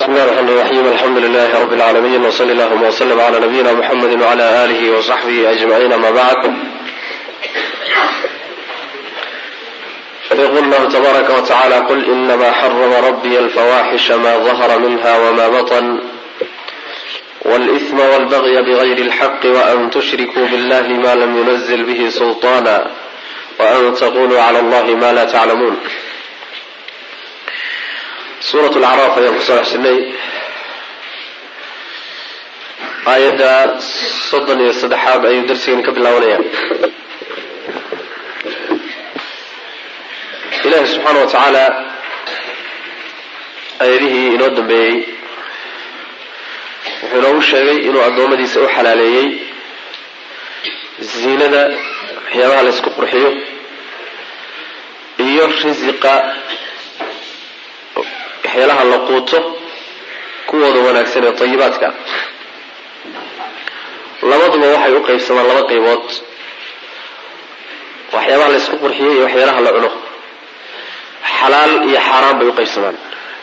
بسم الله الرحمن الرحيم الحمد لله رب العالمين وصلى اللهم وسلم على نبينا محمد وعلى آله وصحبه أجمعين ما بعد يقول الله تبارك وتعالى قل إنما حرم ربي الفواحش ما ظهر منها وما بطن والإثم والبغي بغير الحق وأن تشركوا بالله ما لم ينزل به سلطانا وأن تقولوا على الله ما لا تعلمون suurat lacraaf ayaan kusoo xushinay aayadda soddon iyo saddexaad ayuu darsigani ka bilaabanaya ilaahi subxaana wa tacaala aayadihii inoo dambeeyey wuxuu inoogu sheegay inuu addoommadiisa u xalaaleeyey ziinada waxyaabaha la ysku qurxiyo iyo risiqa waxyaalaha la quuto kuwooda wanaagsan ee tayibaadka labaduba waxay u qaybsamaan laba qaybood waxyaabaha la ysku qurxiyey iyo waxyaalaha la cuno xalaal iyo xaaraan bay u qaybsamaan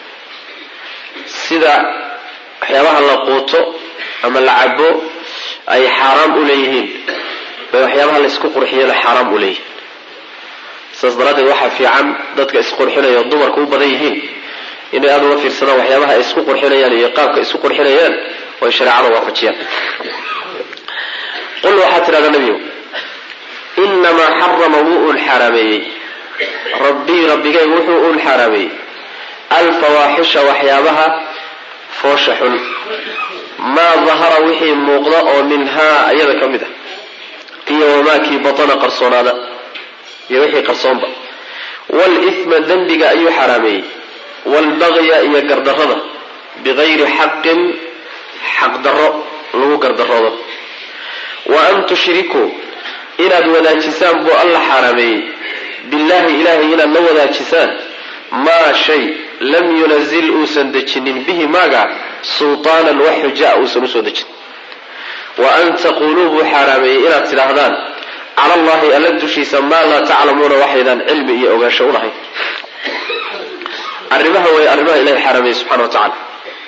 sida waxyaabaha la quuto ama la cabo ay xaaraam u leeyihiin bay waxyaabaha la ysku qurxiyena xaaraam u leeyihiin saas daraaddeed waxaa fiican dadka isqurxinaya dumarka u badan yihiin inay aada uga fiirsadaan waxyaabaha ay isku qurxinayaan iyo qaabka isku qurxinayaan oo ay shareecada waafajiyaan qul waxaad tidhahdaa nebigu inamaa xarama wuu uun xaaraameeyey rabbii rabbigay wuxuu uun xaaraameeyey alfawaaxisha waxyaabaha foosha xun maa dahara wixii muuqda oo minhaa iyada ka mid ah iyo wamaakii batana qarsoonaada iyo wixii qarsoonba wlithma dembiga ayuu xaaraameeyey waalbagya iyo gardarrada bigayri xaqin xaqdarro lagu gardaroodo wa an tushrikuu inaad wadaajisaan buu alla xaaraameeyey billaahi ilaahay inaad la wadaajisaan maa shay lam yunazil uusan dejinin bihi maaga sultaanan wax xujaa uusan usoo dejin wa an taquuluu buu xaaraameeyey inaad tidhaahdaan cala allahi alla dushiisa maa laa taclamuuna waxaydaan cilmi iyo ogaansho u lahayn arrimaha way arrimaha ilahay xaaraameyey subxana wa tacaala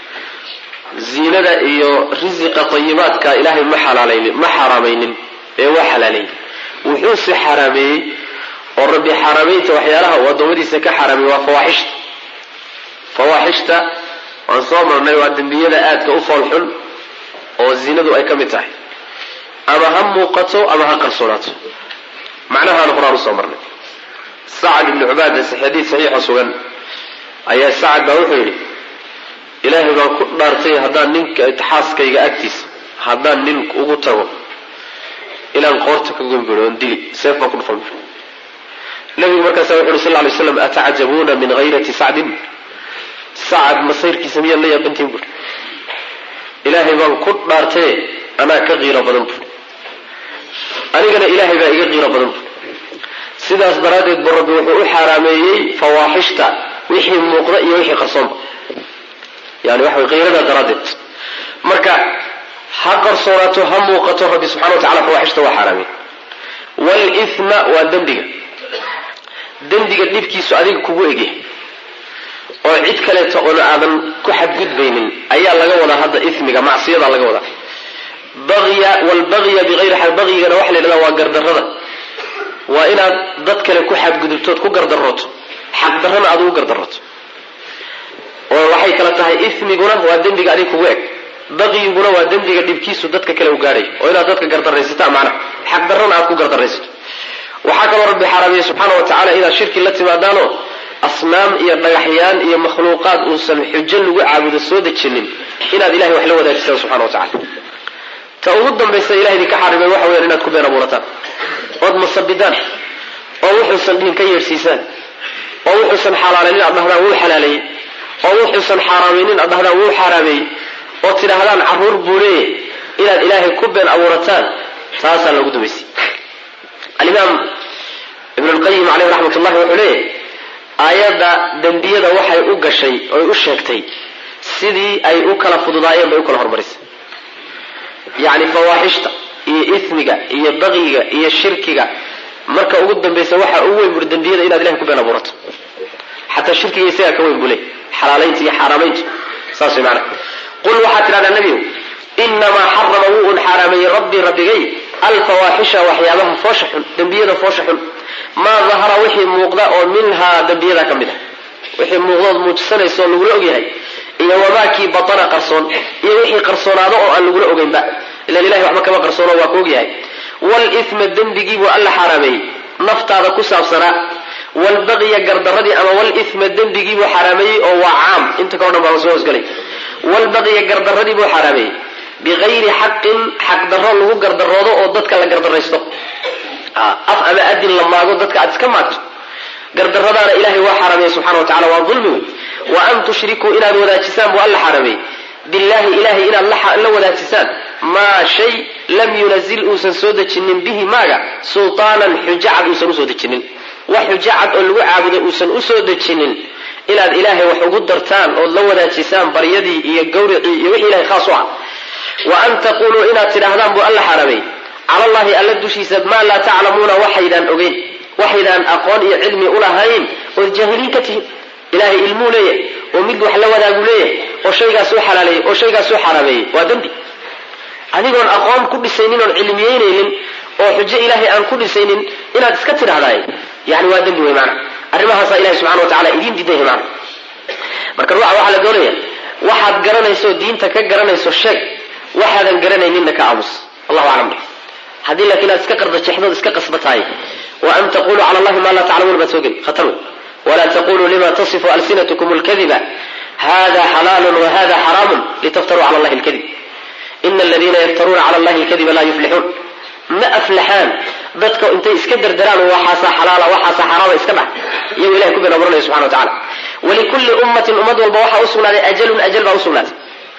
ziinada iyo risiqa tayibaadka ilaahay ma xalaalaynin ma xaaraamaynin ee waa xalaaleeyey wuxuuse xaaraameeyey oo rabbi xaaraameynta waxyaalaha uu addoommadiisa ka xaaraameyey waa fawaaxishta fawaaxishta waan soo marnay waa dembiyada aadka u foolxun oo ziinadu ay ka mid tahay ama ha muuqato ama ha qarsoonaato macnahaana horaan usoo marnay sacad ibni cubaada xadiid saxiixa sugan ayaa sacad baa wuxuu yidhi ilaahay baan ku dhaartay haddaan ninka xaaskayga agtiisa haddaan nin ugu tago inaan qoorta ka gombiro oon dili seef baan ku dhufan nabigu markaasa wuxu uhi sal ly slam atacjabuuna min hayrati sacdin sacad masayrkiisa miyaad la yaabantiin buri ilaahay baan ku dhaartaye anaa ka qiiro badan buri anigana ilaahay baa iga qiiro badan buri sidaas daraaddeed bu rabbi wuxuu u xaaraameeyey fawaaxishta wixii muuqda iyo wixii qarsoonba yani waxa qiirada daraaddeed marka ha qarsoonaato ha muuqato rabbi subxana wa tacala fawaaxishta waa xaaraamey waalithma waa dembiga dembiga dhibkiisu adiga kugu egyahay oo cid kaleeto oona aadan ku xadgudbaynin ayaa laga wadaa hadda ismiga macsiyada laga wadaa bagya wlbagya biayri xaq bagyigana waxa la yidhahda waa gardarrada waa inaad dad kale ku xadgudubtood ku gardarooto xaqdarrana aad ugu gardarooto oo waxay kala tahay ismiguna waa dembiga adig kugu eg bagyiguna waa dembiga dhibkiisu dadka kale u gaadhay oo inaad dadka gardaraysataa macnaha xaqdarrana aad ku gardaraysato waxaa kaloo rabbi xaaraamiyey subxaana wa tacala inaad shirki la timaadaanoo asnaam iyo dhagaxyaan iyo makhluuqaad uusan xujo lagu caabudo soo dejinin inaad ilahay wax la wadaajisaan subxana wa tacala ta ugu dambaysa ilahay idinka xarimay waxa weyaan inaad ku been abuurataan ood masabidaan oo wuxuusan dhihin ka yeedhsiisaan oo wuxuusan xalaalaynin aad dhahdaan wuu xalaaleeyey oo wuxuusan xaaraamaynin aad dhahdaan wuu xaaraameeyey oo tidhaahdaan carruur buu leeyahy inaad ilaahay ku been abuurataan taasaa loogu dambaysay alimaam ibn lqayim caleyh raxmat ullahi wuxuu leeyahy aayadda dembiyada waxay u gashay oy u sheegtay sidii ay u kala fududaayeen bay u kala hormarisay yacni fawaaxishta iyo ismiga iyo bagyiga iyo shirkiga marka ugu dambaysa waxaa ugu weyn buri dembiyada inaad ilahay ku been abuurato xataa shirkiga isagaa ka weyn buu leey xalaalaynta iyo xaaraamayntu saas way maanaa qul waxaad tidhahdaa nebigu inamaa xarama wuu un xaaraameeyey rabbii rabbigay alfawaaxisha waxyaabaha foosha xun dembiyada foosha xun maa dahara wixii muuqda oo minhaa dembiyada ka mid a wixii muuqdood muujisanaysa oo lagula ogyahay iyo wamaakii batana qarsoon iyo wixii qarsoonaado oo aan lagula ogeynba ilan ilahay waxba kama qarsoono waa ka ogyahay wlima dembigiibuu alla xaaraameeyey naftaada ku saabsanaa wlbaqya gardaradii ama wlima dembigiibuu xaaraameeyey oo waa caam inta kao dhan baa soo hosgelay wlbaqya gardaradii buu xaaraameeyey biayri xaqin xaqdaro lagu gardaroodo oo dadka la gardaraysto af ama adin la maago dadka aad iska maagto gardaradaana ilahay waa xaarameeyey subxana wa tacala waa ulmi wey wa an tushrikuu inaad wadaajisaan buu alla xaarameeyey billahi ilahay inaad la wadaajisaan maa shay lam yunazil uusan soo dejinin bihi maaga sultaanan xujacad uusan usoo dejinin wax xujacad oo lagu caabudo uusan usoo dejinin inaad ilaahay wax ugu dartaan ood la wadaajisaan baryadii iyo gawricii iyo wixii ilahay khaas u ah wa an taquluu inaad tidhaahdaan buu alla xaarameeyey cala allahi alla dushiisa maa laa taclamuuna waxaydaan ogeyn waxaydaan aqoon iyo cilmi ulahayn ood jaahiliin ka tihin ilahay ilmuu leeyahay oo mid wax la wadaagu leeyahay oo shaygaas u xalaaleeyey oo shaygaas u xaraameeyey waa dembi adigoon aqoon ku dhisaynin oon cilmiyeynaynin oo xujo ilaahay aan ku dhisaynin inaad iska tidhahdaay yani waa dembi wey maana arrimahaasaa ilahay subxana wa tacala idiin diidan yahay maana marka ruuxa waxaa la doonaya waxaad garanayso diinta ka garanayso sheeg waxaadan garanayninna ka aamus allahu aclam haddii laakiin aad iska qardajexdood iska qasbatahay wa an taquluu cala allahi maa laa taclamuun baad soo geli khatar wey wla taquluu lima tasifu alsinatkum lkadiba hada xalaalu wahada xaraamu litaftaruu cala allahi lkadib ina aladiina yaftaruuna cala allahi lkadiba laa yuflixuun ma aflaxaan dadka intay iska derderaan waxaasaa xalaala waxaasaa xaraama iska dhac iyago ilahay ku been aburanaya subxana wa tacala walikulli ummatin ummad walba waxaa usugnaaday ajalun ajal baa usugnaatay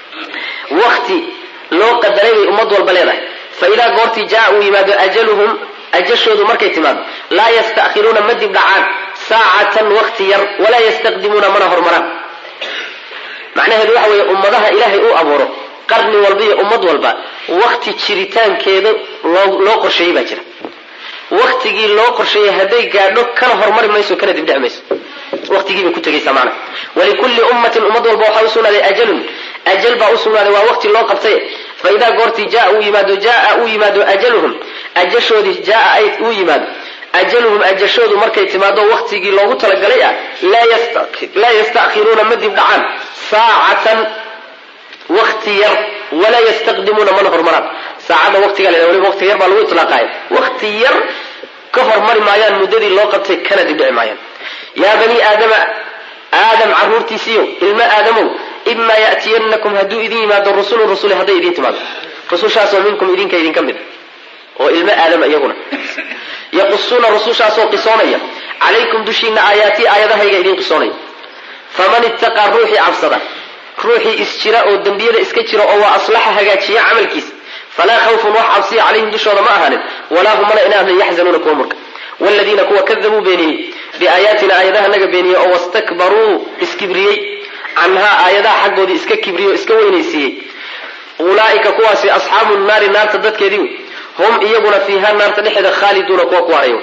wakti loo qadaray bay ummad walba leedahay faidaa goortii jaa uu yimaado ajaluhum ajashoodu markay timaado laa yasta'khiruuna ma dib dhacaan saacatan wakti yar walaa yastaqdimuuna mana hormaraan macnaheedu waxa weeye ummadaha ilaahay uu abuuro qarni walba iyo ummad walba wakti jiritaankeeda loo qorsheeyey baa jira waktigii loo qorsheeyey hadday gaadho kana hormari mayso kana dibdheci mayso waqtigiibay ku tegaysaa macnaha walikulli ummatin ummad walba waxaa usugnaaday ajalun ajal baa usugnaaday waa waqti loo qabtay fa idaa goortii jaa uu yimaado jaa uu yimaado ajaluhum ajashoodii jaa ay uu yimaado ajaluhum ajashoodu markay timaado waktigii loogu talagalay ah laa yasta'khiruuna ma dib dhacaan saacatan wakti yar walaa yastaqdimuuna mana hormaraan saacadda waqtiga la waliba waqti yar baa lagu itlaaqaaya wakti yar ka hormari maayaan muddadii loo qabtay kana dibdhici maayaan yaa bani aadama aadam caruurtiisiiyo ilmo aadamow imaa ya'tiyanakum hadduu idin yimaado rusulun rusuli hadday idin timaado rusushaasoo minkum idinka idinka mid oo ilmo aadama iyaguna yaqusuuna rusushaasoo qisoonaya calaykum dushiina aayaatii aayadahayga idin qisoonaya faman ittaqaa ruuxii cabsada ruuxii isjira oo dembiyada iska jira oo waa aslaxa hagaajiya camalkiisa falaa khawfun wax cabsiya calayhim dushooda ma ahaanin walaa hum mana inaahnin yaxzanuuna kuwa murka wladiina kuwa kadabuu beeniyey biaayaatina aayadahanaga beeniyey oo wastakbaruu iskibriyey canhaa aayadaha xaggoodii iska kibriyey oo iska weynaysiiyey ulaaika kuwaasi asxaabu naari naarta dadkeedii wey hum iyaguna fiiha naarta dhexeeda khaaliduuna kuwa kuwaanayo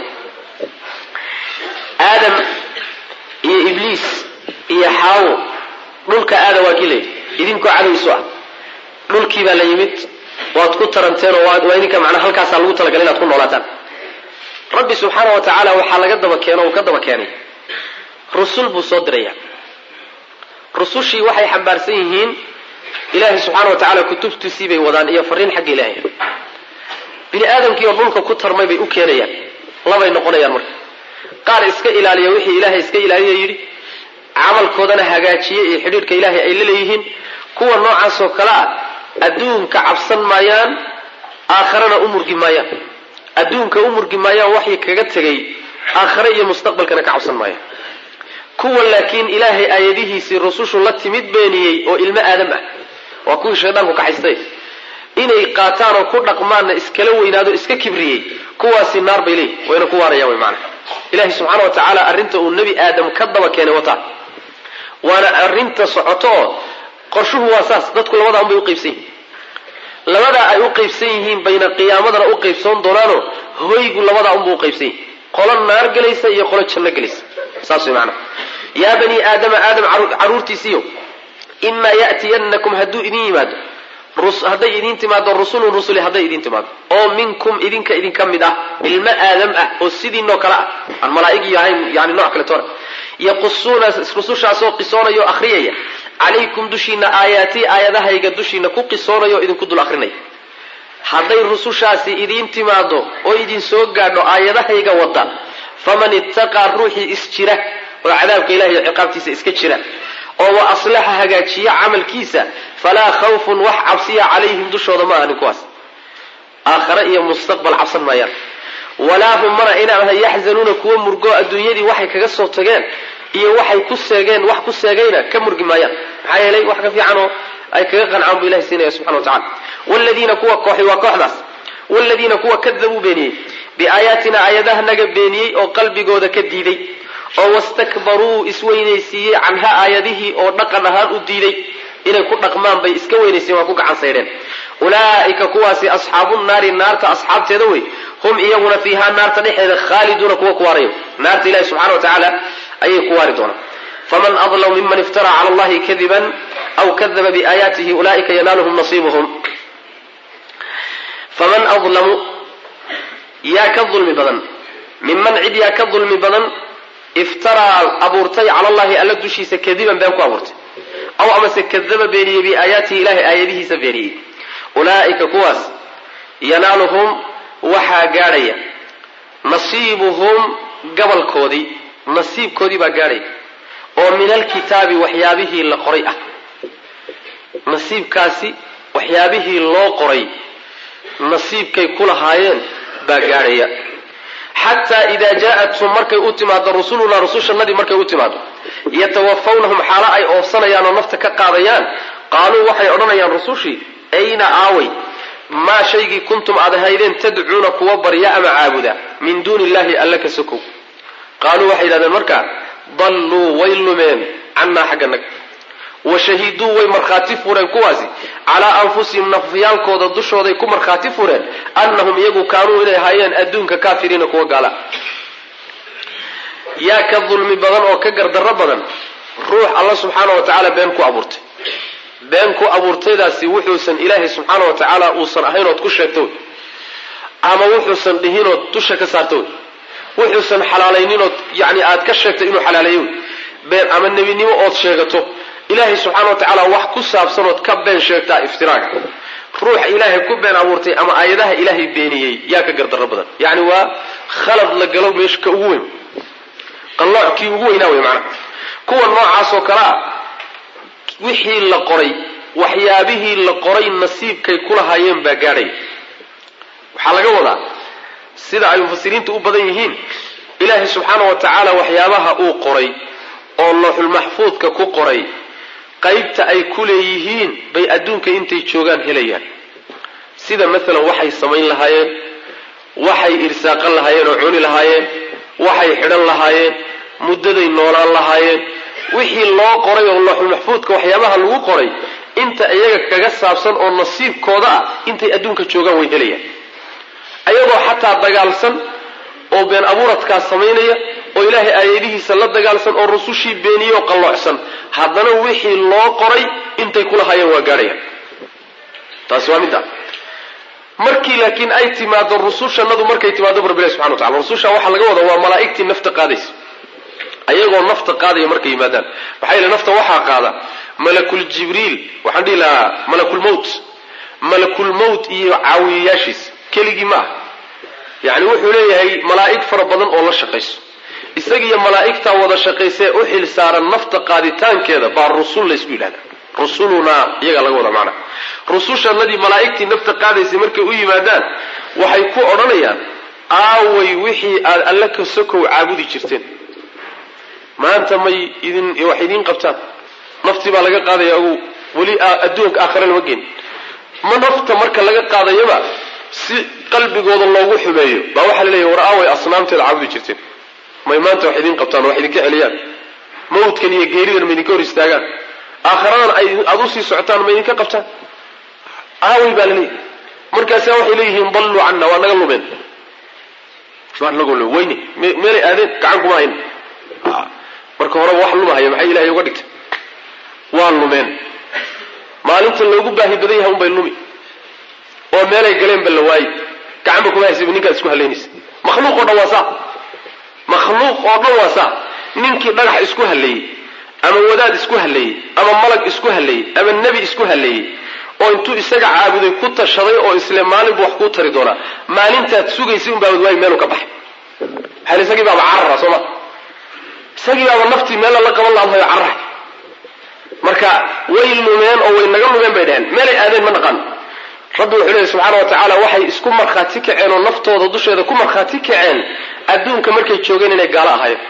aadam iyo ibliis iyo xaawo dhulka aada waa kii layidhi idinkoo cadowgiisu ah dhulkii baa la yimid waad ku taranteen oo waa idinka macnaa halkaasaa lagu talagalay inaad ku noolaataan rabbi subxaana wa tacaala waxaa laga daba keeno uu ka daba keenay rusul buu soo diraya rusushii waxay xambaarsan yihiin ilaahay subxaana wa tacaala kutubtiisii bay wadaan iyo fariin xagga ilaahay bini aadamkii oo dhulka ku tarmay bay u keenayaan labay noqonayaan marka qaar iska ilaaliya wixii ilaahay iska ilaaliya yidhi camalkoodana hagaajiye iyo xidhiidhka ilaahay ay la leeyihiin kuwa noocaasoo kale ah adduunka cabsan maayaan aakharana u murgi maayaan adduunka u murgi maayaan waxay kaga tegay aakhare iyo mustaqbalkana ka cabsan maayaan kuwa laakiin ilaahay aayadihiisii rusushu la timid beeniyey oo ilmo aadam ah waa kuwii shaydaanku kaxaystay inay qaataan oo ku dhaqmaanna iskala weynaado iska kibriyey kuwaasi naar bay leeyihin wayna ku waarayaan wy maanaa ilahay subxaana wa tacaala arrinta uu nebi aadam ka daba keenay wataa waana arrinta socoto oo qorshuhu waa saas dadku labadaa unbay uqaybsan yihiin labadaa ay u qaybsan yihiin bayna qiyaamadana u qaybsoon doonaanoo hoygu labadaa unba uqaybsan yihin qolo naar gelaysa iyo qolo janno gelaysa saas way maanaa yaa bani aadama aadam caruurtiisiiyo imaa ya'tiyanakum hadduu idin yimaado hadday idin timaado rusulun rusuli hadday idin timaado oo minkum idinka idinka mid ah ilmo aadam ah oo sidiinoo kale ah aan malaa'igi ahayn yani nooc kale toona yaqusuuna rusushaasoo qisoonaya oo akhriyaya calaykum dushiina aayaatii aayadahayga dushiina ku qisoonaya oo idinku dul akrinaya hadday rusushaasi idiin timaado oo idin soo gaadho aayadahayga wada faman ittaqaa ruuxii isjira oo cadaabka ilahi iyo ciqaabtiisa iska jira oo wa aslaxa hagaajiya camalkiisa falaa khawfun wax cabsiya calayhim dushooda ma ahanin kuwaas aakhare iyo mustaqbal cabsan maayaan walaa hum mana inaan ahay yaxzanuuna kuwa murgo adduunyadii waxay kaga soo tageen iyo waxay ku seegeen wax ku seegayna ka murgi maayaan maxaa yeelay wax ka fiicanoo ay kaga qancaan buu ilahi siinaya subxana wa tacala wladiina kuwa kooxi waa kooxdaas wladiina kuwa kadabuu beeniyey biaayaatina aayadahanaga beeniyey oo qalbigooda ka diiday oo wastakbaruu isweynaysiiyey canha aayadihii oo dhaqan ahaan u diiday inay ku dhaqmaan bay iska weynaysiyen waa ku gacan saydheen ulaa'ika kuwaasi asxaabu naari naarta asxaabteeda wey hum iyaguna fiihaa naarta dhexeeda khaaliduuna kuwa ku waarayo naarta ilahi subxana wa tacaala ayay ku waari doonaan faman adlamu miman iftara cala allahi kadiban aw kadaba biaayaatihi ulaa'ika yanaaluhum nasiibuhum faman adlamu yaa ka dulmi badan minman cid yaa ka dulmi badan iftaraa abuurtay cala allahi alla dushiisa kadiban been ku abuurtay aw amase kadaba beeniyey biaayaatihi ilahay aayadihiisa beeniyey ulaa'ika kuwaas yanaaluhum waxaa gaadhaya nasiibuhum gabalkoodii nasiibkoodii baa gaadhaya oo min alkitaabi waxyaabihii la qoray ah nasiibkaasi waxyaabihii loo qoray nasiibkay ku lahaayeen baa gaadhaya xataa idaa jaa-athum markay u timaado rusulunaa rusushannadii markay u timaado yatawafawnahum xaalo ay oofsanayaan oo nafta ka qaadayaan qaaluu waxay odhanayaan rusushii ayna aaway maa shaygii kuntum aad ahaydeen tadcuuna kuwa barya ama caabuda min duuni illahi alla ka sokow qaaluu waxay yidhahdeen markaa dalluu way lumeen cannaa xagga nag wa shahiduu way markhaati fureen kuwaasi calaa anfusihim nafyaalkooda dushooday ku markhaati fureen annahum iyagu kaanuu inay ahaayeen adduunka kaafiriina kuwa gaala yaa ka dulmi badan oo ka gardarro badan ruux alla subxaana wa tacaala been ku abuurtay been ku abuurtaydaasi wuxuusan ilaahay subxaana wa tacaala uusan ahayn ood ku sheegto wey ama wuxuusan dhihinood dusha ka saarto wey wuxuusan xalaalayninoo yani aad ka sheegtay inuu xalaaleeyo wey been ama nebinimo ood sheegato ilaahay subxaana wa tacaala wax ku saabsanood ka been sheegtaa iftiraaga ruux ilaahay ku been abuurtay ama aayadaha ilaahay beeniyey yaa ka gardarro badan yacni waa khalad la galo meesha ka ugu weyn qallooc kii ugu weynaa wey macnaha kuwa noocaasoo kale ah wixii la qoray waxyaabihii la qoray nasiibkay ku lahaayeen baa gaadhaya waxaa laga wadaa sida ay mufasiriintu u badan yihiin ilaahay subxaana wa tacaala waxyaabaha uu qoray oo looxulmaxfuudka ku qoray qaybta ay ku leeyihiin bay adduunka intay joogaan helayaan sida maalan waxay samayn lahaayeen waxay irsaaqan lahaayeen oo cuni lahaayeen waxay xidhan lahaayeen muddaday noolaan lahaayeen wixii loo qoray oo looxulmaxfuudka waxyaabaha lagu qoray inta iyaga kaga saabsan oo nasiibkooda ah intay adduunka joogaan way helayaan ayagoo xataa dagaalsan oo been abuuradkaas samaynaya oo ilaahay aayadihiisa la dagaalsan oo rusushii beeniye oo qalloocsan haddana wixii loo qoray intay kulahaayeen waa gaadhayaan taasi waa midda markii laakiin ay timaado rusushannadu markay timaado rabbilahi subxana wa tacala rususha waxaa laga wadaa waa malaa'igtii nafta qaadaysa ayagoo nafta qaadaya markay yimaadaan maxaa yeele nafta waxaa qaada malakul jibriil waxaan dhihi lahaa malakulmowt malakulmowt iyo caawiyayaashiis keligii ma ah yacni wuxuu leeyahay malaa'ig fara badan oo la shaqayso isagiiyo malaa'igtaa wada shaqaysee u xil saaran nafta qaaditaankeeda baa rusul laysku yidhahda rusulunaa iyagaa laga wada macnaha rusushannadii malaa'igtii nafta qaadaysay markay u yimaadaan waxay ku odhanayaan aaway wixii aad alle ka sokow caabudi jirteen maanta may idin wax idiin qabtaan naftii baa laga qaadaya ogow weli adduunka aakhare lama geen ma nafta marka laga qaadayaba si qalbigooda loogu xumeeyo baa waxaa la leeyahy war aaway asnaamteeda caabudi jirteen may maanta wax idiin qabtaan wax idinka celiyaan mawdkan iyo geeridan ma idinka hor istaagaan aakharadan aad usii socotaan ma idinka qabtaan aaway baa la leeyahy markaasa waxay leeyihiin dalluu canna waa naga lumeen waa naga lumen weyne meelay aadeen gacan kuma hayn marka horeba wax lumahaya maxay ilahay uga dhigtay waa lumeen maalinta loogu baahi badan yahay unbay lumi oo meelay galeenba la waayi gacanba kuma haysa ninkaad isku halaynaysa makhluuq oo dhan waa saa makhluuq oo dhan waa saa ninkii dhagax isku halleeyey ama wadaad isku halleeyey ama malag isku halleeyey ama nebi isku halleeyey oo intuu isaga caabuday ku tashaday oo isle maalinbu wax kuu tari doonaa maalintaad sugaysay un baabad waayi meeluu ka baxay maxaa isagii baaba carara soo ma isagii baaba naftii meella la qaban laadhayo carara marka way lumeen oo way naga lumeen bay dhaheen meelay aadeen ma naqaano rabbi wuxuu leeyahy subxaana wa tacaala waxay isku markhaati kaceen oo naftooda dusheeda ku markhaati kaceen adduunka markay joogeen inay gaalo ahaayeen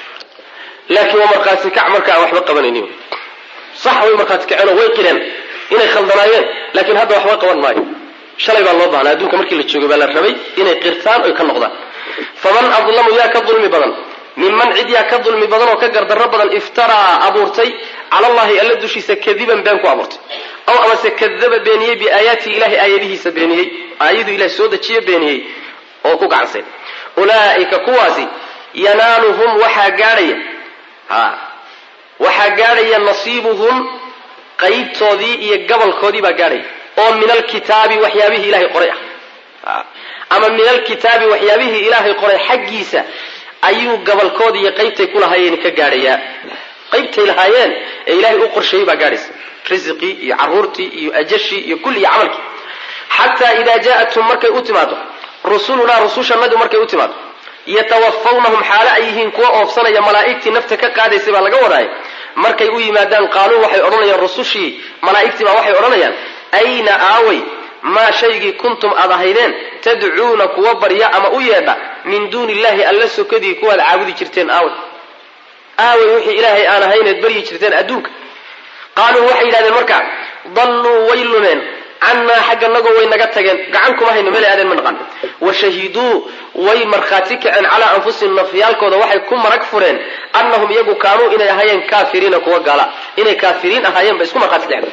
laakiin waa markhaati kac marka aan waxba qabanaynin sax way markhaati kaceen oo way qireen inay khaldanaayeen laakiin hadda waxba qaban maayo shalay baa loo baahnaa adduunka markii la joogay baa la rabay inay qirtaan oy ka noqdaan faman adlamu yaa ka dulmi badan minman cid yaa ka dulmi badan oo ka gardarro badan iftaraa abuurtay cala allahi alla dushiisa kadiban been ku abuurtay aw amase kadaba beeniyey biaayaatihi ilahay aayadihiisa beeniyey aayaduu ilahay soo dejiye beeniyey oo ku gacansay ulaa'ika kuwaasi yanaaluhum waxaa gaadhaya ha waxaa gaadhaya nasiibuhum qaybtoodii iyo gabolkoodii baa gaadhaya oo min alkitaabi waxyaabihii ilahay qoray ah ama min alkitaabi waxyaabihii ilaahay qoray xaggiisa ayuu gabolkoodii iyo qaybtay ku lahaayeen ka gaadhayaa qaybtay lahaayeen ee ilaahay u qorsheeyey baa gaadhaysa risiqii iyo caruurtii iyo ajashii iyo kulli iyo camalkii xataa idaa jaa'athum markay u timaado rusulunaa rusushannadu markay u timaado yatawafawnahum xaalo ay yihiin kuwa oofsanaya malaa'igtii nafta ka qaadaysay baa laga wadaaya markay u yimaadaan qaaluu waxay odhanayaan rusushii malaa'igtii baa waxay odhanayaan ayna aaway maa shaygii kuntum aad ahaydeen tadcuuna kuwa barya ama u yeedha min duuni illahi alla sokadii kuwaad caabudi jirteen aaway aaway wixii ilaahay aan ahayneed baryi jirteen adduunka qaaluu waxay yidhahdeen markaa dalluu way lumeen cannaa xagganagoo way naga tageen gacan kuma hayno meel aadeen ma naqan wa shahiduu way markhaati kaceen calaa anfusihim nafyaalkooda waxay ku marag fureen annahum iyagu kaanuu inay ahaayeen kaafiriina kuwa gaala inay kaafiriin ahaayeen bay isku markhaati kaceen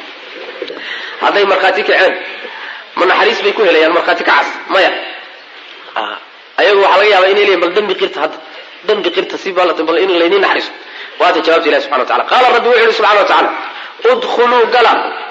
hadday markhaati kaceen ma naxariis bay ku helayaan markhaati kacas maya ayagu waxaa laga yaabaa inay leeyihin bal dembi qirta hadda dembi qirta si bal bal in layniin naxariiso waata jawaabta ilahi subxana wa tacala qaala rabbi wuxu yihi subxana wa tacala udkhuluu gala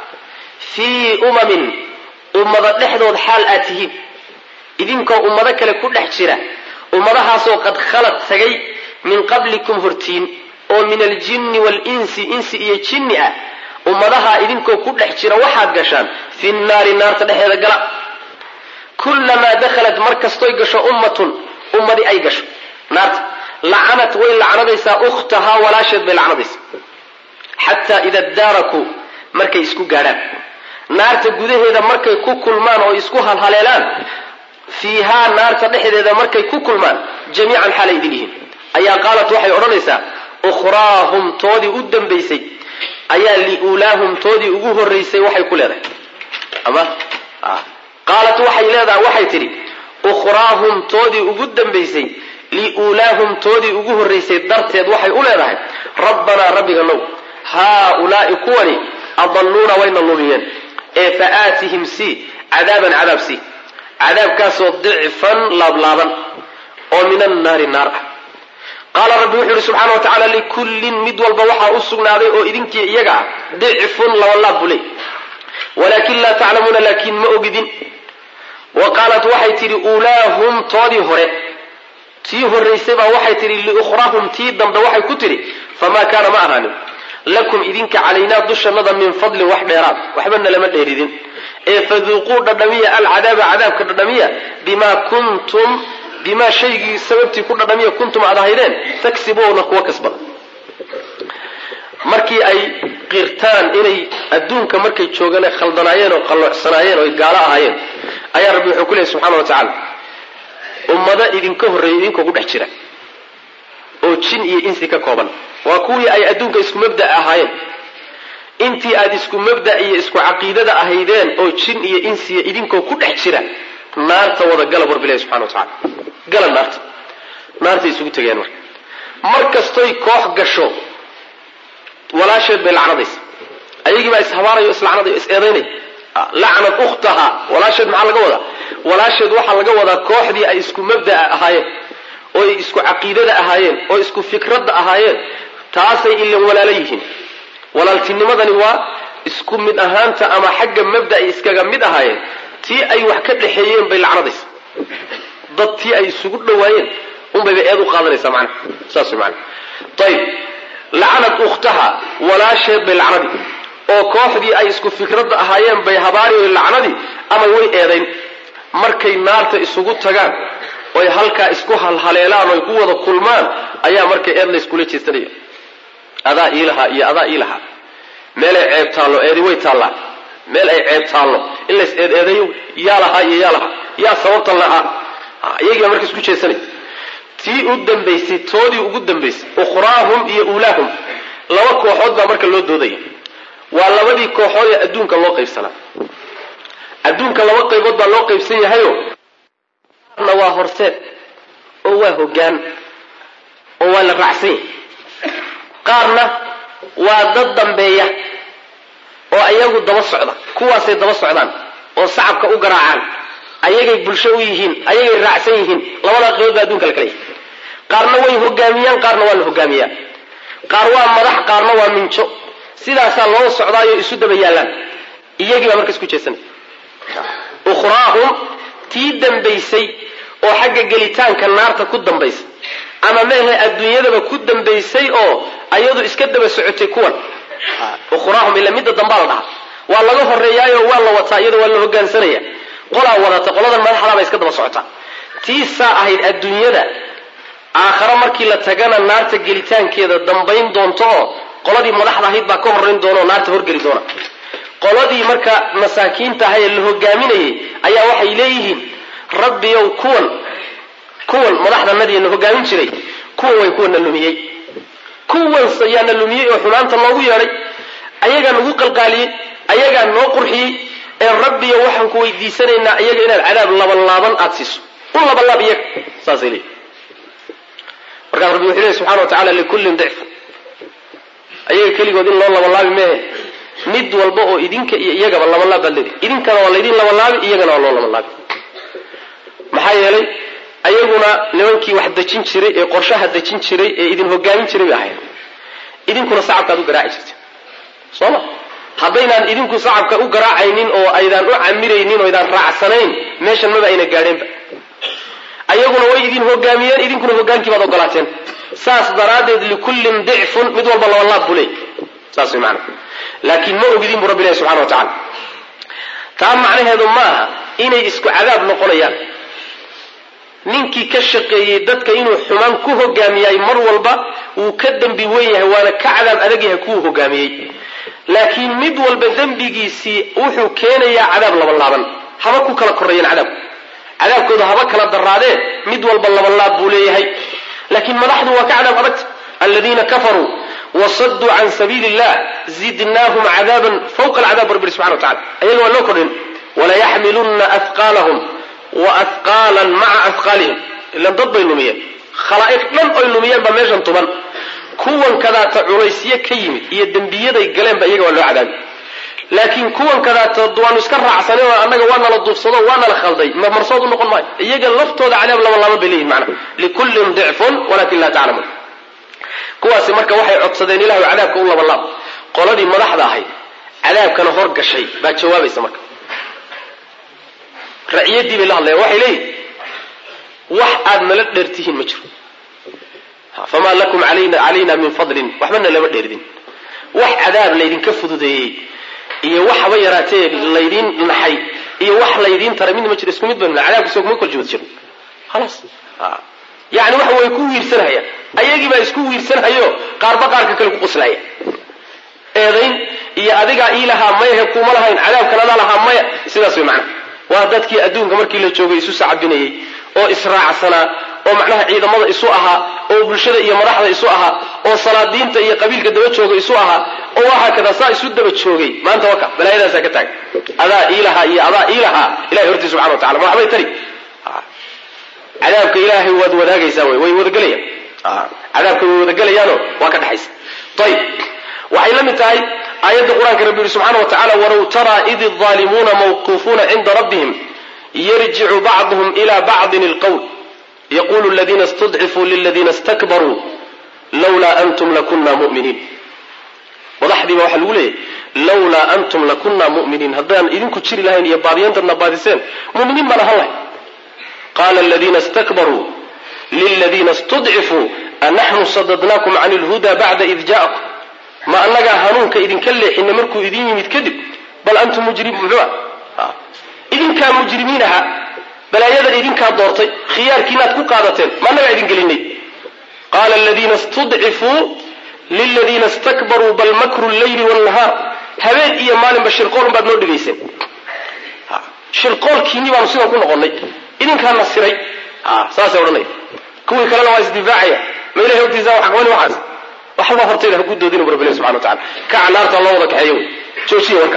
fii umamin ummado dhexdood xaal aad tihiin idinkoo ummado kale ku dhex jira ummadahaasoo qad khalad tagay min qablikum hortiin oo min aljinni waalinsi insi iyo jinni ah ummadahaa idinkoo ku dhex jira waxaad gashaan fi nnaari naarta dhexeeda gala kullamaa dakhalat mar kastoy gasho ummatun ummadi ay gasho naarta lacanat way lacnadaysaa ukhtahaa walaasheed bay lacnadaysaa xataa ida daarakuu markay isku gaadhaan naarta gudaheeda markay ku kulmaan oo isku halhaleelaan fiihaa naarta dhexdeeda markay ku kulmaan jamiican xaalay idin yihiin ayaa qaalat waxay odhanaysaa ukhraahum toodii u dambaysay ayaa liulaahum toodii ugu horraysay waxay ku leedahay ama qaalat waxay leedahay waxay tidhi ukhraahum toodii ugu dambaysay liulaahum toodii ugu horraysay darteed waxay u leedahay rabbanaa rabbiga now haaulaa'i kuwani adalluuna wayna lumiyeen ee fa aatihim sii cadaaban cadaab sii cadaabkaasoo dicfan laablaaban oo min annaari naar ah qaala rabbi wuxuu yihi subxana wa tacaala likullin mid walba waxaa u sugnaaday oo idinkii iyaga ah dicfun labalaab buu leey walaakin laa taclamuuna laakiin ma ogidin wa qaalat waxay tidhi uulaahum toodii hore tii horraysay baa waxay tidhi liukhraahum tii dambe waxay ku tidhi famaa kaana ma ahaanin lakum idinka calaynaa dushannada min fadlin wax dheeraad waxba nalama dheeridin ee faduuquu dhadhamiya alcadaaba cadaabka dhadhamiya bimaa kuntum bimaa shaygii sababtii ku dhadhamiya kuntum aad ahaydeen tagsibuuna kuwa kasbada markii ay qirtaan inay adduunka markay joogaan ay khaldanaayeen oo qalloocsanaayeen oo ay gaalo ahaayeen ayaa rabbi wuxuu ku leeyay subxana wa tacaala ummado idinka horreeyay idinkoo ku dhex jira oo jin iyo insi ka kooban waa kuwii ay adduunka isku mabda ahaayeen intii aad isku mabda iyo isku caqiidada ahaydeen oo jin iyo insiya idinkoo ku dhex jira naarta wada gala warbilahi subxana wa tacala gala naarta naartay isugu tegayaan marka mar kastoy koox gasho walaasheed bay lacnadaysa ayagii baa ishabaanayo islacnadayo is eedaynay lacnad ukhtaha walaasheed maxaa laga wadaa walaasheed waxaa laga wadaa kooxdii ay isku mabda'a ahaayeen oo ay isku caqiidada ahaayeen oo isku fikradda ahaayeen taasay ilan walaalo yihiin walaaltinimadani waa isku mid ahaanta ama xagga mabda ay iskaga mid ahaayeen tii ay wax ka dhexeeyeen bay lacnadaysa dad tii ay isugu dhowaayeen unbayba eed u qaadanaysaa macnaha saas way macnaha ayib lacanad ukhtaha walaasheed bay lacnadi oo kooxdii ay isku fikradda ahaayeen bay habaari lacnadii ama way eedayn markay naarta isugu tagaan oy halkaa isku halhaleelaan oy ku wada kulmaan ayaa marka eed la iskula jeesanaya adaa iilahaa iyo adaa iilahaa meelay ceeb taallo eedi way taallaa meel ay ceeb taallo in lays eed eedayo yaa lahaa iyo yaa lahaa yaa sababtan lahaa iyagiibaa marka isku jeesanaya tii u dambaysay toodii ugu dambaysay ukhraahum iyo uulaahum laba kooxood baa marka loo doodaya waa labadii kooxood ee adduunka loo qaybsanaa adduunka laba qaybood baa loo qaybsan yahayo qaarna waa horseed oo waa hoggaan oo waa la raacsan yahay qaarna waa dad dambeeya oo iyagu daba socda kuwaasay daba socdaan oo sacabka u garaacaan ayagay bulsho u yihiin ayagay raacsan yihiin labadaa qaybood baa adduunka la kala yahay qaarna way hogaamiyaan qaarna waa la hogaamiyaa qaar waa madax qaarna waa minjo sidaasaa loo socdaayo isu daba yaallaan iyagii baa marka isku jeesanay ukhraahum tii dambaysay oo xagga gelitaanka naarta ku dambaysay ama mehe adduunyadaba ku dambaysay oo ayadu iska daba socotay kuwan ukhraahum ila midda dambaa la dhahaa waa laga horeeyaayo waa la wataa iyada waa la hogaansanaya qolaa wadata qoladan madaxdaaba iska daba socotaa tii saa ahayd adduunyada aakhare markii la tagana naarta gelitaankeeda dambayn doonto oo qoladii madaxda ahayd baa ka horayn doona oo naarta horgeli doona qoladii marka masaakiinta ahay ee la hogaaminayay ayaa waxay leeyihiin rabbiyow kuwan kuwan madaxdanadii na hogaamin jiray kuwan way kuwana lumiyey kuwans ayaana lumiyey oo xumaanta loogu yeedhay ayagaa nagu qalqaaliyey ayagaa noo qurxiyey ee rabbiyo waxaan ku weydiisanaynaa iyaga inaad cadaab labanlaaban aada siiso u labanlaab iyaga saasay leeyihin markaas rabbi wuxuu leey subxana wa tacala likullin dicf ayaga keligood in loo labanlaabi mehe mid walba oo idinka iyo iyagaba labanlaab baad leedahay idinkana waa laydin labanlaabi iyagana waa loo labanlaabi maxaa yeelay ayaguna nimankii wax dejin jiray ee qorshaha dejin jiray ee idin hogaamin jiray bay ahayd idinkuna sacabkaad u garaaci jirtay soo ma haddaynaan idinku sacabka u garaacaynin oo aydaan u camiraynin oo aydaan raacsanayn meeshan maba ayna gaadheenba ayaguna way idin hogaamiyeen idinkuna hogaankii baad ogolaateen saas daraaddeed likullin dicfun mid walba labanlaab buu leey saas way macana laakiin ma ogidin buu rabbi ilahi subxana wa tacala taa macnaheedu ma aha inay isku cadaab noqonayaan ninkii ka shaqeeyey dadka inuu xumaan ku hogaamiyay mar walba wuu ka dembi weyn yahay waana ka cadaab adag yahay kuwuu hogaamiyey laakiin mid walba dembigiisii wuxuu keenayaa cadaab labanlaaban haba ku kala korreeyeen cadaabku cadaabkooda haba kala daraadee mid walba labanlaab buu leeyahay laakiin madaxdu waa ka cadaab adagta aladiina kafaruu wasaduu can sabiili illah zidnaahum cadaaban fawqa alcadaab rabbi subxana wa tacala ayaga waa loo kordhin walayaxmilunna ahqaalahum wa ahqaalan maca ahqaalihim ilan dad bay lumiyeen khalaa'iq dhan oy lumiyeen baa meeshan tuban kuwan kadaata culaysyo ka yimid iyo dembiyaday galeenba iyaga waa loo cadaabi laakiin kuwan kadaata waanu iska raacsanay oo annaga waa nala duufsado waa nala khalday marsood u noqon maayo iyaga laftooda cadaab laba laba bay leeyihin macna likullin dicfun walakin laa taclamuun kuwaasi marka waxay codsadeen ilahu cadaabka u labalaab qoladii madaxda ahayd cadaabkana hor gashay baa jawaabaysa marka raciyadii bay la hadlayan waxay leeyihin wax aad nala dheertihiin ma jiro famaa lakum calayna min fadlin waxbana lama dheerdin wax cadaab laydinka fududeeyey iyo wax haba yaraatee laydiin naxay iyo wax laydiin taray midna ma jiro isku mid baynu cadaabka soo kuma kala jood jiro khalaas yani waxa way ku wiirsanhaya ayagii baa isku wiirsanhayo qaarba qaarka kale ku qoslaya eedayn iyo adigaa ii lahaa mayahe kuma lahayn cadaabkan adaa lahaa maya sidaas way macnaha waa dadkii adduunka markii la joogay isu sacabinayey oo israacsanaa oo macnaha ciidamada isu ahaa oo bulshada iyo madaxda isu ahaa oo salaadiinta iyo qabiilka daba jooga isu ahaa oo waxaa kada saa isu daba joogay maanta waka balaayadaasaa ka taagay adaa ii lahaa iyo adaa ii lahaa ilahay hortii subxana wa tacala ma waxbay tari cadaabka ilaahay waad wadaagaysaa way way wadagalayaan cadaabka way wadagelayaano waa ka dhexaysa ayib waxay la mid tahay aayadda qur-aanka rabbi yihi subxaana wa tacala walow taraa id الظaalimuuna mawquufuuna cinda rabbihim yarjicu bacduhum ila bacdin اlqowl yaqulu اladina اstudcifuu liladina اstakbaruu lawlaa antum lakuna mu'miniin madaxdiiba waxaa lagu leeyahy lawlaa antum lakunaa mu'miniin haddaan idinku jiri lahayn iyo baadiyantaadna baadiseen muminiin baan ahaan lahay qaala aladiina istakbaruu liladiina istudcifuu anaxnu sadadnaakum cani lhuda bacda id ja'akum ma annagaa hanuunka idinka leexina markuu idin yimid kadib bal antum mujrim muxua idinkaa mujrimiin ahaa balaayadan idinkaa doortay khiyaarkiinaad ku qaadateen ma annagaa idin gelinay qaala aladiina istudcifuu liladiina istakbaruu bal makru lleyli wاnnahaar habeen iyo maalinba shirqoolun baad noo dhigayseen shirqoolkiinni baanu sidan ku noqonnay idinkaa nasiray saasay odhanaya kuwii kalena waa isdifaacaya ma ilahay hortiisa wax qabani waxaas waxba hortayda haku doodina bu rabbi ilahi subxana wa tacala kaca naarta loo wada kaxeeyo wey joojiya warka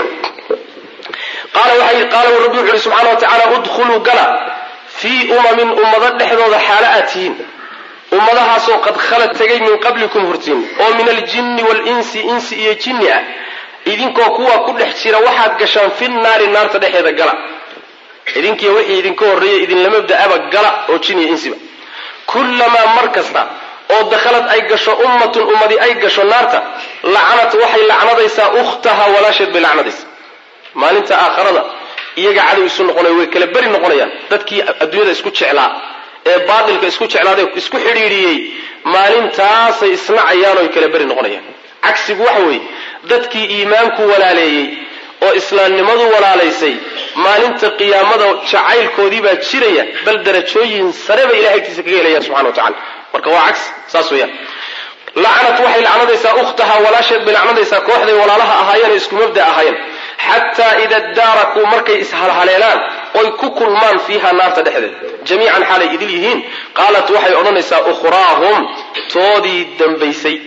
qaala waxay qaala rabbi wuxu uhi subxana wa tacaala udkhuluu gala fii umamin ummado dhexdooda xaalo aad tihiin ummadahaasoo qad khalad tegay min qablikum hortiin oo min aljinni waalinsi insi iyo jinni ah idinkoo kuwa ku dhex jira waxaad gashaan fi naari naarta dhexeeda gala idinkiiyo wixii idinka horreeyay idinlama da-aba gala oo jin iyo insiba kullamaa mar kasta oo dakhalad ay gasho ummatun ummadi ay gasho naarta lacanat waxay lacnadaysaa ukhtaha walaasheed bay lacnadaysaa maalinta aakharada iyaga cadow isu noqonaya way kala beri noqonayaan dadkii adduunyada isku jeclaa ee baatilka isku jeclaaday isku xidhiidhiyey maalintaasay isnacayaan oy kala beri noqonayaan cagsigu waxa weeye dadkii iimaanku walaaleeyey oo islaamnimadu walaalaysay maalinta qiyaamada jacaylkoodii baa jiraya bal darajooyin sare bay ilahay agtiisa kaga helayaan subxana wa tacala marka waa cagsi saas weeyaan lacanat waxay lacnadaysaa ukhtaha walaasheed bay lacnadaysaa kooxday walaalaha ahaayeen ee isku mabda ahaayeen xataa ida daarakuu markay ishalhaleelaan oy ku kulmaan fiiha naarta dhexdeed jamiican xaalay idil yihiin qaalat waxay odhanaysaa ukhraahum toodii dambaysay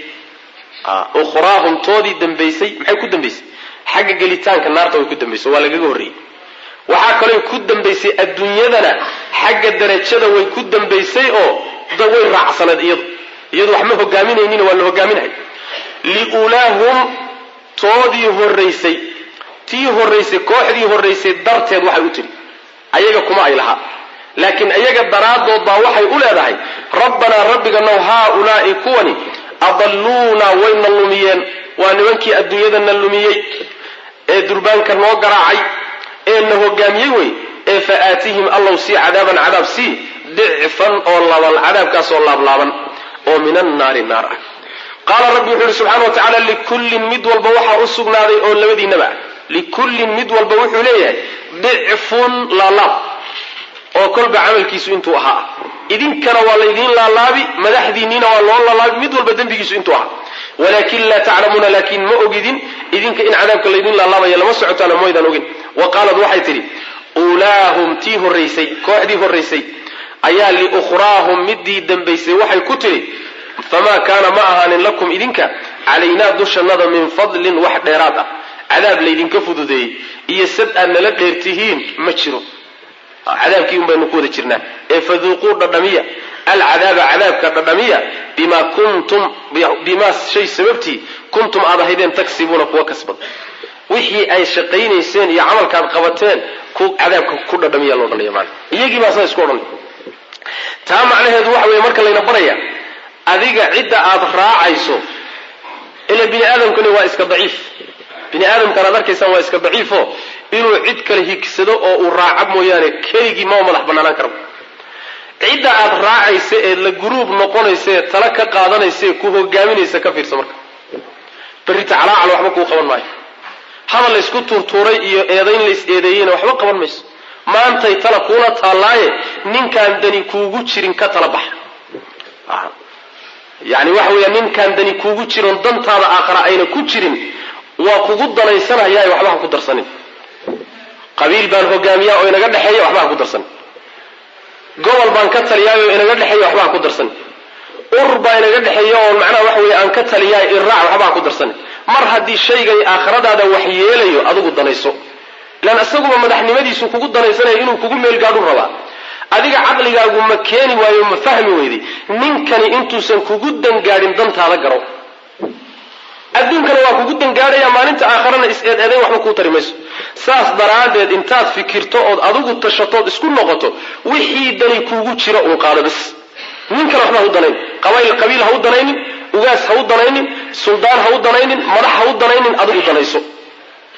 ukhraahum toodii dambaysay maxay ku dambaysay xagga gelitaanka naarta way ku dambaysay waa lagaga horreeyey waxaa kaloo ku dambaysay adduunyadana xagga darajada way ku dambaysay oo da way raacsaneed iyadu iyadu wax ma hogaaminaynina waa la hogaaminahay liulaahum toodii horraysay tii horraysay kooxdii horraysay darteed waxay u tidhi ayaga kuma ay lahaa laakiin iyaga daraaddood baa waxay u leedahay rabbanaa rabbiganow haaulaa'i kuwani adalluunaa wayna lumiyeen waa nimankii adduunyadana lumiyey ee durbaanka noo garaacay ee na hogaamiyey wey ee fa aatihim allow sii cadaaban cadaab sii dicfan oo laban cadaabkaas oo laablaaban oo min annaari naar ah qaala rabbi wuxuu ihi subxana wa tacaala likullin mid walba waxaa u sugnaaday oo labadiinaba ah likullin mid walba wuxuu leeyahay dicfun laalaab oo kolba camalkiisu intuu ahaa idinkana waa laydiin laalaabi madaxdiinniina waa loo laalaabi mid walba dembigiisu intuu ahaa walakin laa taclamuuna laakiin ma ogidin idinka in cadaabka laydin laalaabaya lama socotaana maydaan ogin wa qaalad waxay tidhi ulaahum tii horraysay kooxdii horraysay ayaa liukhraahum midii dambaysay waxay ku tidhi famaa kaana ma ahaanin lakum idinka calaynaa dushannada min fadlin wax dheeraad ah cadaab laydinka fududeeyey iyo sad aad nala dheertihiin ma jiro cadaabkii un baynu ku wada jirnaa ee faduuquu dhadhamiya alcadaaba cadaabka dhadhamiya bimaa kuntum bimaa shay sababtii kuntum aad ahaydeen tagsibuuna kuwa kasbad wixii ay shaqaynayseen iyo camalkaad qabateen ku cadaabka ku dhadhamiya loo dhanaya maana iyagii baa saa isku odhanay taa macnaheedu waxa weeye marka layna baraya adiga cidda aad raacayso ila bini aadamkani waa iska daciif bini aadamkan aad arkaysaan waa iska daciifo inuu cid kale higsado oo uu raaca mooyaane keligii mama madax banaanaan karo cidda aad raacaysa ee la guruub noqonaysa ee tala ka qaadanaysa ee ku hogaaminaysa ka fiirsa marka berrita calaacal waxba kuu qaban maayo hadal laysku tuurtuuray iyo eedayn lays eedeeyeyna waxba qaban mayso maantay tala kuula taallaaye ninkaan dani kuugu jirin ka tala baxa yani waxa weeya ninkaan dani kuugu jiron dantaada aakhara ayna ku jirin waa kugu danaysanaya waxba ha ku darsanin qabiil baan hogaamiyaa oo inaga dhexeeya waxba ha ku darsanin gobol baan ka taliyaay oo inaga dhexeeya waxba ha ku darsanin urur baa inaga dhexeeya oo macnaha waxa weeye aan ka taliyaay iraac waxba ha ku darsanin mar haddii shaygay aakhiradaada wax yeelayo adigu danayso ilaan isaguba madaxnimadiisu kugu danaysanaya inuu kugu meel gaadhu rabaa adiga caqligaagu ma keeni waayo ma fahmi weyday ninkani intuusan kugu dangaadhin dantaada garo adduunkana waa kugu dangaadhaya maalinta aakharana is-eed-eedayn waxba kuu tari mayso saas daraaddeed intaad fikirto ood adigu tashatood isku noqoto wixii dani kuugu jira uun qaado bis nin kale waxba ha u danayn qabayl qabiil ha u danaynin ugaas ha u danaynin suldaan ha u danaynin madax ha u danaynin adigu danayso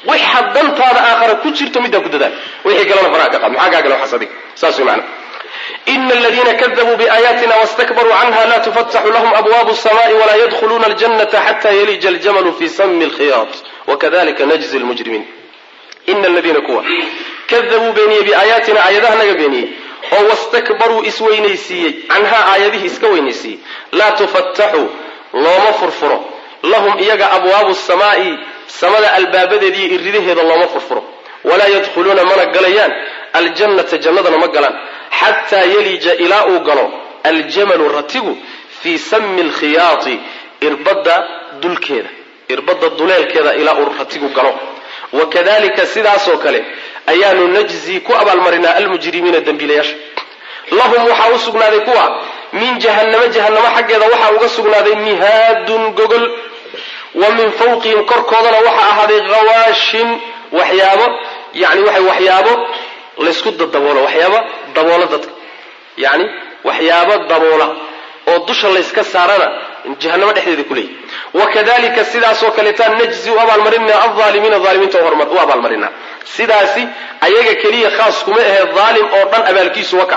waxa dantaada aakhara ku jirto middaa ku dadaal wixii kalena faraha ka qaad maxaa kaa gala waxaas adiga saas way macana ina aladiina kadabuu biaayaatina wastakbaruu canha la tufataxu lahum abwaabu الsamaءi walaa yadkhuluuna aljanata xata yalija aljamalu fi sami اlkhiyaat wakadalika najzi lmujrimiin ina aladiina kuwa kadabuu beeniyey biaayaatina aayadaha naga beeniyey oo wastakbaruu isweynaysiiyey canhaa aayadihii iska weynaysiiyey laa tufataxu looma furfuro lahum iyaga abwaabu samaa'i samada albaabadeediiyo iridaheeda looma furfuro walaa yadkhuluuna mana galayaan aljannata jannadana ma galaan xataa yalija ilaa uu galo aljamalu ratigu fii sami lkhiyaati irbadda dulkeeda irbadda duleelkeeda ilaa uu ratigu galo wakadalika sidaasoo kale ayaanu najzii ku abaalmarinaa almujrimiina dembiilayaasha lahum waxaa u sugnaaday kuwa min jahannama jahannamo xaggeeda waxaa uga sugnaaday mihaadun gogol wa min fawqihim korkoodana waxaa ahaaday hawaashin waxyaabo yani waxa waxyaabo laysku dadaboolo waxyaabo daboola dadka yani waxyaabo daboola oo dusha layska saarana jahanamo dhexdeeda ku leeyahy wakadalika sidaasoo kaleetaan najzi u abaalmarinaa alaalimiina aalimiinta u abaalmarinaa sidaasi ayaga keliya khaas kuma ahee aalim oo dhan abaalkiisu waka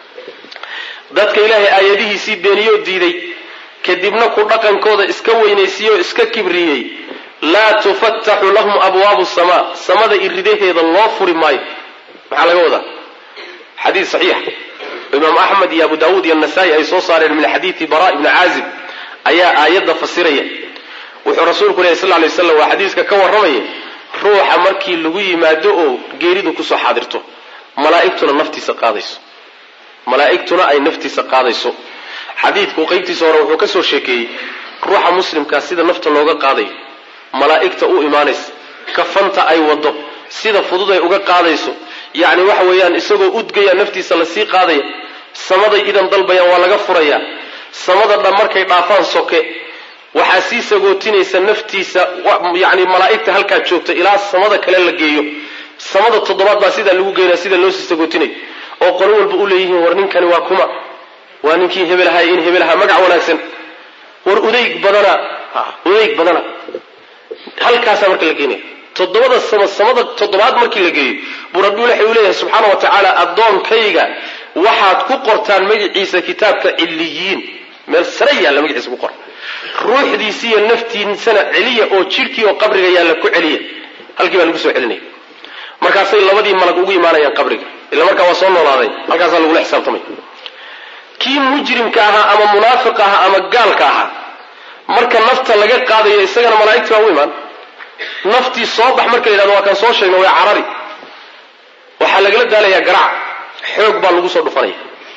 dadka ilaahay aayadihiisii beeniyoo diiday kadibna ku dhaqankooda iska weynaysiiyey oo iska kibriyey laa tufataxu lahum abwaabu samaa samada iridaheeda loo furi maayo maxaa laga wadaa xadiid saxiix imaam axmed iyo abu daawuud iyo nasaa-i ay soo saareen min xadiidi bara ibni caazib ayaa aayadda fasiraya wuxuu rasuulku lehy sal lay waslam waa xadiiska ka warramaya ruuxa markii lagu yimaado oo geeridu kusoo xaadirto malaa'igtuna naftiisa qaadayso malaa'igtuna ay naftiisa qaadayso xadiidku qeybtiisa hore wuxuu ka soo sheekeeyey ruuxa muslimkaa sida nafta looga qaadayo malaa'igta u imaanaysa kafanta ay wado sida fudud ay uga qaadayso yacni waxa weeyaan isagoo udgaya naftiisa lasii qaadaya samaday idan dalbayaan waa laga furayaa samada dhan markay dhaafaan soke waxaa sii sagootinaysa naftiisa yani malaa'igta halkaa joogta ilaa samada kale la geeyo samada toddobaad baa sidaa lagu geynaya sida loo sii sagootinayo oo qolo walba u leeyihiin war ninkani waa kuma waa ninkii hebel ahaa in hebel ahaa magac wanaagsan war udayg badana udayg badana halkaasaa marka la geenaya toddobada sama samada toddobaad markii la geeyo buu rabbi waxa uu leeyahay subxaana wa tacaala addoonkayga waxaad ku qortaan magaciisa kitaabka ciliyiin meel sare yaalla magaciisa ku qor ruuxdiisi iyo naftiisana celiya oo jidhkii oo qabriga yaalla ku celiya halkii baa lagu soo celinaya markaasay labadii malag ugu imaanayaan qabriga ila markaa waa soo noolaaday halkaasaa lagula xisaabtamay kii mujrimka ahaa ama munaafiqa ahaa ama gaalka ahaa marka nafta laga qaadayo isagana malaa'igtii baa u imaan naftii soo bax marka la yidhahdo waa kaan soo sheegna waa carari waxaa lagala daalayaa garaac xoog baa lagu soo dhufanaya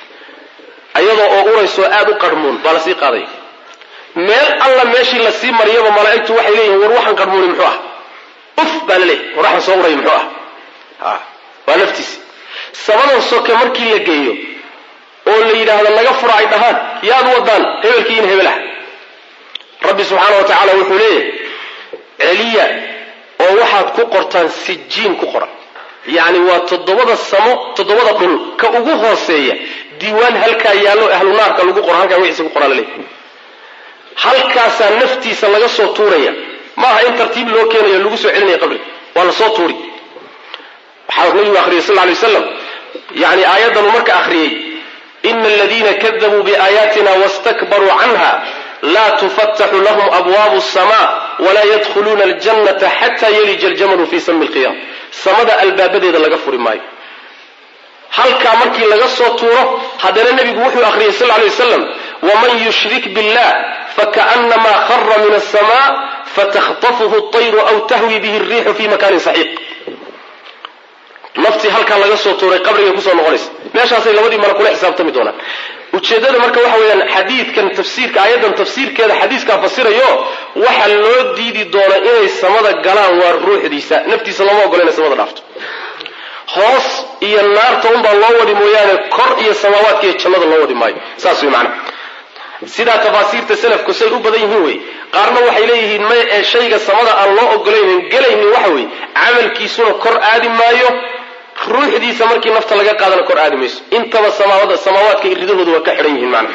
ayadoo oo uraysoo aada u qarhmuun baa lasii qaadaya meel alla meeshii lasii mariyaba malaa'igtu waxay leeyihin war waxaan qarhmuuni muxuu ah uf baa la leeyahy war waxaan soo uraya muxuu ah waa naftiisi sabadan soke markii la geeyo oo la yidhaahdo naga fura ay dhahaan yaad wadaan hebelkii in hebel ah rabbi subxaana wa tacaala wuxuu leeyahay celiya oo waxaad ku qortaan sijiin ku qoran yacni waa toddobada samo toddobada dhul ka ugu hooseeya diiwaan halkaa yaallo ahlu naarka lagu qoro halkaa wixiisa ku qoraa la leeyahy halkaasaa naftiisa laga soo tuuraya maaha in tartiib loo keenayo lagu soo celinaya qabriga waa la soo tuuri waxaa nabigu akhriyay sal lay waslam yani aayaddanuu marka akhriyey ina aladiina kadabuu biaayaatina wastakbaruu canha laa tufataxu lahum abwaabu sama walaa yadkhuluuna aljannata xataa yalija aljamalu fii sami lqiyaam samada albaabadeeda laga furi maayo halkaa markii laga soo tuuro haddana nebigu wuxuu akhriyay sal lay wasalam waman yushrik billah fakaanamaa khara min asama fataktafuhu طayru aw tahwi bihi الriixu fi makanin saxiiq naftii halkaa laga soo tuuray qabrigay kusoo noqonaysa meeshaasay labadii mala kula xisaabtami doonaan ujeeddada marka waxa weeyaan xadiidkan tafsiirka aayaddan tafsiirkeeda xadiiskaa fasirayo waxa loo diidi doona inay samada galaan waa ruuxdiisa naftiisa looma ogola inay samada dhaafto hoos iyo naarta unbaa loo wadi mooyaane kor iyo samaawaadka iyo jannada loo wadi maayo saas way macana sidaa tafaasiirta salafku say u badan yihiin wey qaarna waxay leeyihiin may ee shayga samada aan loo ogolaynin gelaynin waxa weeye camalkiisuna kor aadi maayo ruuxdiisa markii nafta laga qaadana kor aadi mayso intaba samaawada samaawaadka iridahooda waa ka xidhan yihiin macna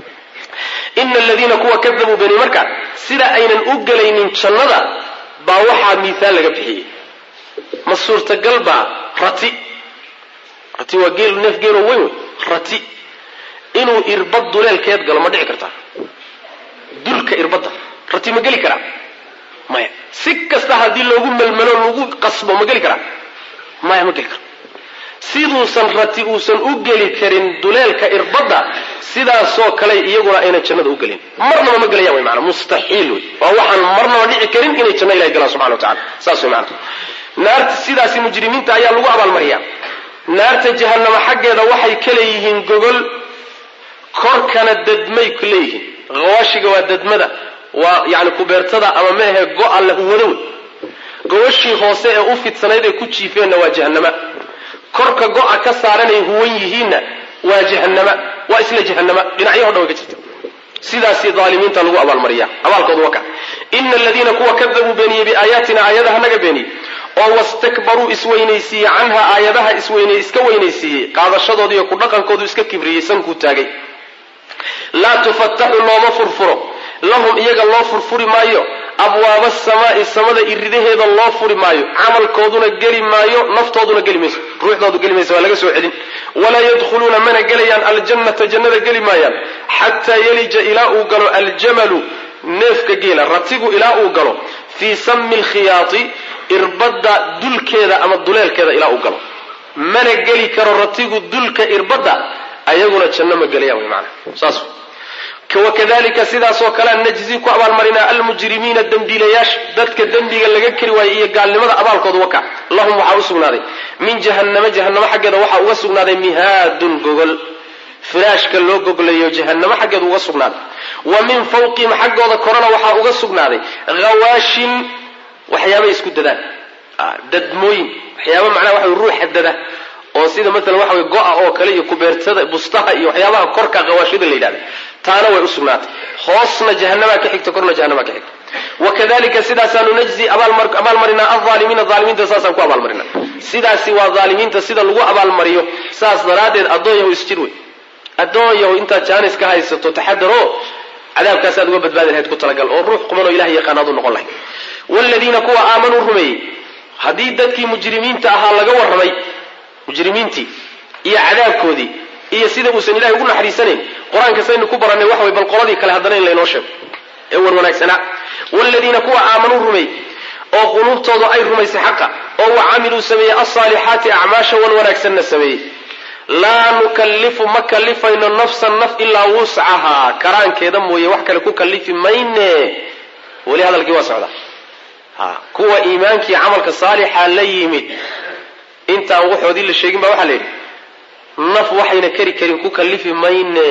ina aladiina kuwa kadabuu beni marka sida aynan u gelaynin jannada baa waxaa miihaal laga bixiyey ma suurtagal baa rati rati waa geel neef geeloo weyn wey rati inuu irbad duleelkeed galo ma dhici kartaa dulka irbadda rati ma geli karaa maya si kasta haddii loogu melmelo lagu qasbo ma geli karaa maya ma geli karo siduusan rati uusan u geli karin duleelka irbadda sidaasoo kale iyaguna ayna jannada u gelin marnaba ma gelayaan wy maana mustaxiil wey waa waxaan marnaba dhici karin inay janno ilahi galaan subxana wa tacala saas wey maana naarta sidaasi mujrimiinta ayaa lagu abaalmariyaa naarta jahanama xaggeeda waxay ka leeyihiin gogol korkana dadmay ku leeyihiin hawaashiga waa dadmada waa yani kubeertada ama meahe go-a la huwado wey gogashii hoose ee u fidsanayd ay ku jiifeenna waa jahanama korka go-a ka saaranay huwan yihiinna waa jahanama waa isla jahanama dhinacyaho dhan way ka jirta sidaasi aalimiinta lagu abaalmariya abaalkoodu waa ka ina aladiina kuwa kadabuu beeniyey biaayaatina aayadaha naga beeniyey oo wastakbaruu isweynaysiiyey canha aayadaha isweynay iska weynaysiiyey qaadashadooda iyo ku dhaqankoodu iska kibriyey sankuu taagay laa tufataxu looma furfuro lahum iyaga loo furfuri maayo abwaaba asamaai samada iridaheeda loo furi maayo camalkooduna geli maayo naftooduna geli mayso ruuxdoodu geli mayso waa laga soo celin walaa yadkhuluuna mana gelayaan aljannata jannada geli maayaan xataa yelija ilaa uu galo aljamalu neefka geela ratigu ilaa uu galo fii sami lkhiyaati irbadda dulkeeda ama duleelkeeda ilaa uu galo mana geli karo ratigu dulka irbadda ayaguna janno ma gelayaan wy maana saas wakadalika sidaasoo kalea najzi ku abaalmarinaa almujrimiina dembiilayaasha dadka dembiga laga keri waayey iyo gaalnimada abaalkooda waka lahum waxaa u sugnaaday min jahanama jahanamo xaggeeda waxaa uga sugnaaday mihaadun gogol firaashka loo goglayo jahanamo xaggeeda uga sugnaaday wa min fawqihim xaggooda korana waxaa uga sugnaaday hawaashin waxyaabay isku dadaan dadmooyin waxyaaba macnaha waxa ruuxa dada oo sida maalan waxa wey go-a oo kale iyo kubeertada bustaha iyo waxyaabaha korka hawaashida la yidhahda taana way u sugnaatay hoosna jahanamaa ka xigta korna jahanamaa ka xigta wakadalika sidaasaanu najzi abaalmarinaa alaalimiina aalimiinta saasaan ku abaalmarina sidaasi waa aalimiinta sida lagu abaalmariyo saas daraaddeed addoon yahow isjir wey addoon yahow intaad jaanis ka haysato taxadaro cadaabkaasaad uga badbaadi lahayd ku talagal oo ruux qumanoo ilahay yaqaanaad u noqon lahayd wladiina kuwa aamanuu rumeeyey haddii dadkii mujrimiinta ahaa laga warramay mujrimiintii iyo cadaabkoodii iyo sida uusan ilahay ugu naxariisanayn qur-aanka saynu ku barannay waxa way bal qoladii kale haddana in laynoo sheego ee wan wanaagsanaa wladiina kuwa aamanuu rumeey oo quluubtooda ay rumaysay xaqa oo wa camiluu sameeyey alsaalixaati acmaasha wan wanaagsanna sameeyey laa nukallifu ma kallifayno nafsan naf ilaa wuscahaa karaankeeda mooye wax kale ku kallifi mayne weli hadalkii waa socda ha kuwa iimaankii camalka saalixa la yimid intaan waxoodii la sheegin ba waxaa la yidhi naf waxayna keri karin ku kallifi mayne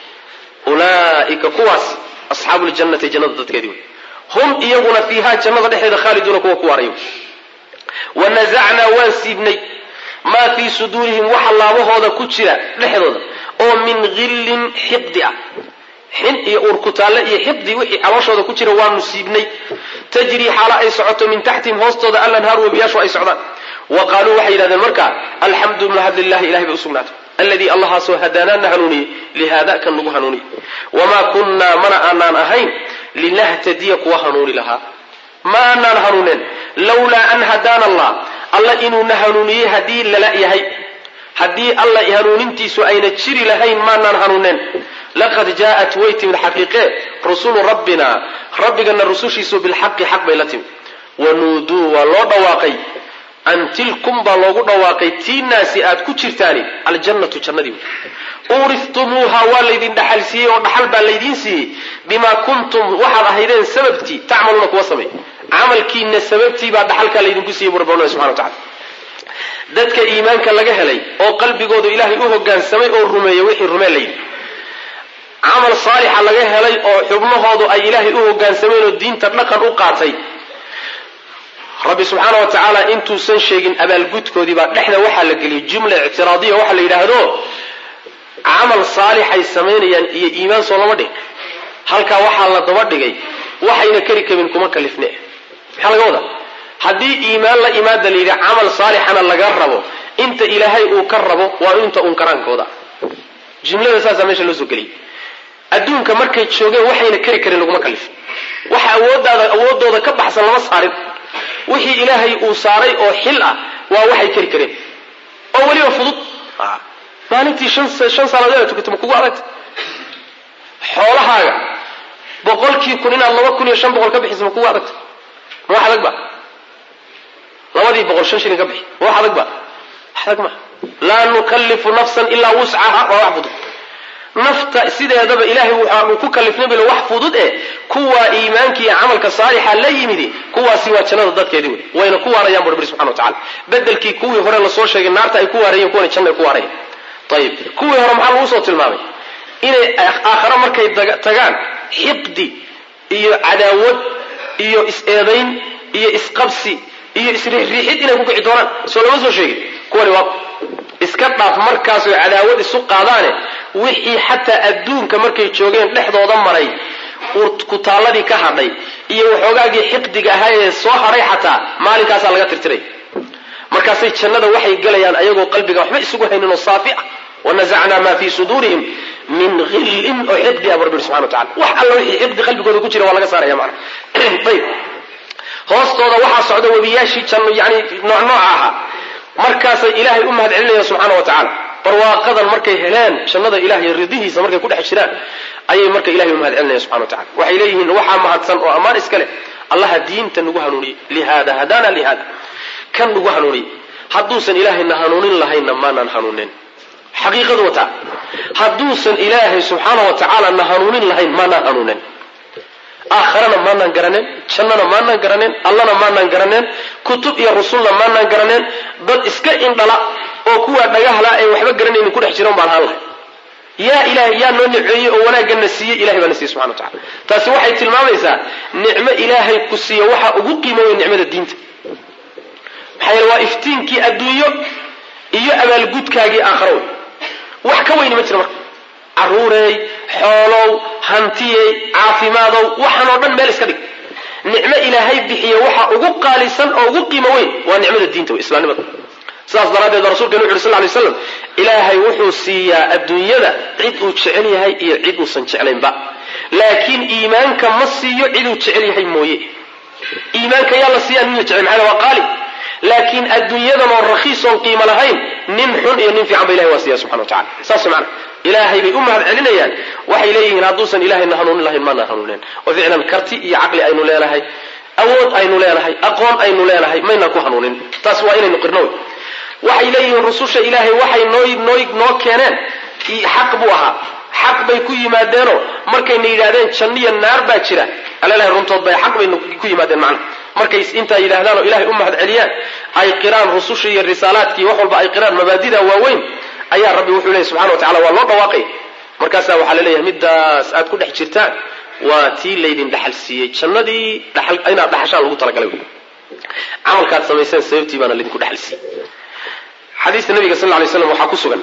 ulaa'ika kuwaas asxaabu ljannati jannada dadkeedii wey hum iyaguna fiihaa jannada dhexeeda khaaliduuna kuwa ku waarayo wanasacnaa waan siibnay maa fii suduurihim waxa laabahooda ku jira dhexdooda oo min hillin xiqdi ah xin iyo uurkutaalle iyo xiqdi wixii calooshooda ku jira waanu siibnay tajrii xaalo ay socoto min taxtihim hoostooda alanhaaru webiyaashu ay socdaan wa qaaluu waxay yidhahdeen marka alxamdu mahad lilahi ilahay bay usugnaatay alladii allahaasoo hadaanaana hanuuniyey lihaada kan nagu hanuuniyey wamaa kunnaa mana aanaan ahayn linahtadiya kuwa hanuuni lahaa ma aanaan hanuuneen lawlaa an hadaana allah alla inuuna hanuuniyey haddii lala yahay haddii alla hanuunintiisu ayna jiri lahayn maanaan hanuuneen laqad jaa'at way timid xaqiiqee rusulu rabbina rabbigana rusushiisu bilxaqi xaq bay la timid wanuuduu waa loo dhawaaqay an tilkum baa loogu dhawaaqay tiinaasi aad ku jirtaani aljannatu jannadii uurihtumuuha waa laydin dhaxal siiyey oo dhaxal baa laydiin siiyey bimaa kuntum waxaad ahaydeen sababtii tacmaluuna kuwa samay camalkiina sababtii baa dhaxalkaa laydinku siiyey bu rabbi subxana wa tacala dadka iimaanka laga helay oo qalbigoodu ilaahay u hogaansamay oo rumeeyey wixii rumeen layidhi camal saalixa laga helay oo xubnahoodu ay ilaahay u hogaansameen oo diinta dhaqan u qaatay rabbi subxaana wa tacaala intuusan sheegin abaalgudkoodii baa dhexda waxaa la geliyay jumla ictiraadiya waxaa la yidhaahdo camal saalixay samaynayaan iyo iimaan soo lama dhig halkaa waxaa la daba dhigay waxayna keri kabin kuma kalifne maxaa laga wadaa haddii iimaan la imaada la yidhi camal saalixana laga rabo inta ilaahay uu ka rabo waa inta uun karaankooda jumlada saasaa meesha loo soo geliyay adduunka markay joogeen waxayna keri karin laguma kalifin waxa awoodaada awooddooda ka baxsan lama saarin wixii ilaahay uu saaray oo xil ah waa waxay keri kareen oo weliba fudud maalintii shan shan salaadood aad tukato ma kugu adagta xoolahaaga boqolkii kun inaad laba kun iyo shan boqol ka bixiso ma kugu adagta ma wax adag ba labadii boqol shan shilin ka bixi ma wax adag ba wax adag ma laa nukallifu nafsan ilaa wuscaha waa wax fudud nafta sideedaba ilaahay waxaanu ku kalifnay bilo wax fudud eh kuwaa iimaanka iyo camalka saalixa la yimidi kuwaasi waa jannada dadkeedii wey wayna ku waarayaan bu rabbi subxana wa tacala bedelkii kuwii hore lasoo sheegay naarta ay ku waarayeen kuwana janna ay ku waarayaan ayib kuwii hore maxaa lagu soo tilmaamay inay aakhare markay tagaan xiqdi iyo cadaawad iyo is-eedayn iyo isqabsi iyo isriixriixid inay ku kici doonaan soo lama soo sheegin kuwani waa iska dhaaf markaasoo cadaawad isu qaadaane wixii xataa adduunka markay joogeen dhexdooda maray kutaalladii ka hadhay iyo waxoogaagii xiqdiga ahaa ee soo hadhay xataa maalinkaasaa laga tirtiray markaasay jannada waxay gelayaan ayagoo qalbiga waxba isugu haynin oo saafi ah wanasacnaa maa fii suduurihim min hillin oo xiqdi ah bu rabbi subxana wa tacala wax alla wixii xiqdi qalbigooda ku jira waa laga saaraya macana ayib hoostooda waxaa socda webiyaashii janno yani nooc nooca ahaa markaasay ilaahay u mahad celinayaan subxaana wa tacaala barwaaqadan markay heleen jannada ilahay ridihiisa markay ku dhex jiraan ayay marka ilahay u mahad celinayaan subxana wa tacala waxay leeyihiin waxaa mahadsan oo ammaan iska leh allaha diinta nagu hanuuniyey lihaada hadana lihaada kan nagu hanuuniyey hadduusan ilaahayna hanuunin lahaynna maanaan hanuunin xaqiiqadu wataa hadduusan ilaahay subxaana wa tacaala na hanuunin lahayn maanaan hanuunin aakharana maanaan garaneen jannana maanaan garaneen allana maanaan garaneen kutub iyo rusulna maanaan garaneen dad iska indhala oo kuwaa dhagahla ay waxba garanaynin ku dhex jiran baan ahaan lahay yaa ilahay yaa noo niceeyey oo wanaagana siiyey ilahay baa na siiyey subxana wa tacala taasi waxay tilmaamaysaa nicmo ilaahay ku siiya waxaa ugu qiimo weyn nicmada diinta maxaa yeele waa iftiinkii adduunyo iyo abaalgudkaagii aakharo wey wax ka weyni ma jira marka caruureey xoolow hantiyey caafimaadow waxaan oo dhan meel iska dhig nicmo ilaahay bixiye waxa ugu qaalisan oo ugu qiimo weyn waa nicmada diinta wey islaamnimada sidaas daraaddeed ba rasulkenu wuxu uri sal lay slam ilaahay wuxuu siiyaa adduunyada cid uu jecel yahay iyo cid uusan jeclaynba laakiin iimaanka ma siiyo ciduu jecel yahay mooye iimaanka yaa la siiyaa nin la jecel maxaa waa qaali laakiin adduunyadan oo rakiis oon qiimo lahayn nin xun iyo nin fiican ba ilahay waa siiya subxana wa tacala saas macana ilaahay bay u mahad celinayaan waxay leeyihiin hadduusan ilahayna hanuunin lahayn maanaan hanuuneen oo ficlan karti iyo caqli aynu leenahay awood aynu leenahay aqoon aynu leenahay maynaan ku hanuunin taas waa inaynu qirno wey waxay leeyihiin rususha ilaahay waxay noo noo noo keeneen xaq buu ahaa xaq bay ku yimaadeenoo markayna yidhahdeen janniya naar baa jira alalahay runtood bay xaq bay ku yimaadeen macna markay intaa yidhaahdaan oo ilahay u mahad celiyaan ay qiraan rususha iyo risaalaadkii wax walba ay qiraan mabaadida waaweyn ayaa rabbi wuxuu leeyay subxana wa tacala waa loo dhawaaqay markaasaa waxaa la leeyahay middaas aad ku dhex jirtaan waa tii laydin dhaxal siiyey jannadii dhaxal inaad dhaxashaan lagu talagalay wey camalkaad samayseen sababtii baana laydinku dhaxal siiyey xadiista nabiga sal lla lay slam waxaa ku sugan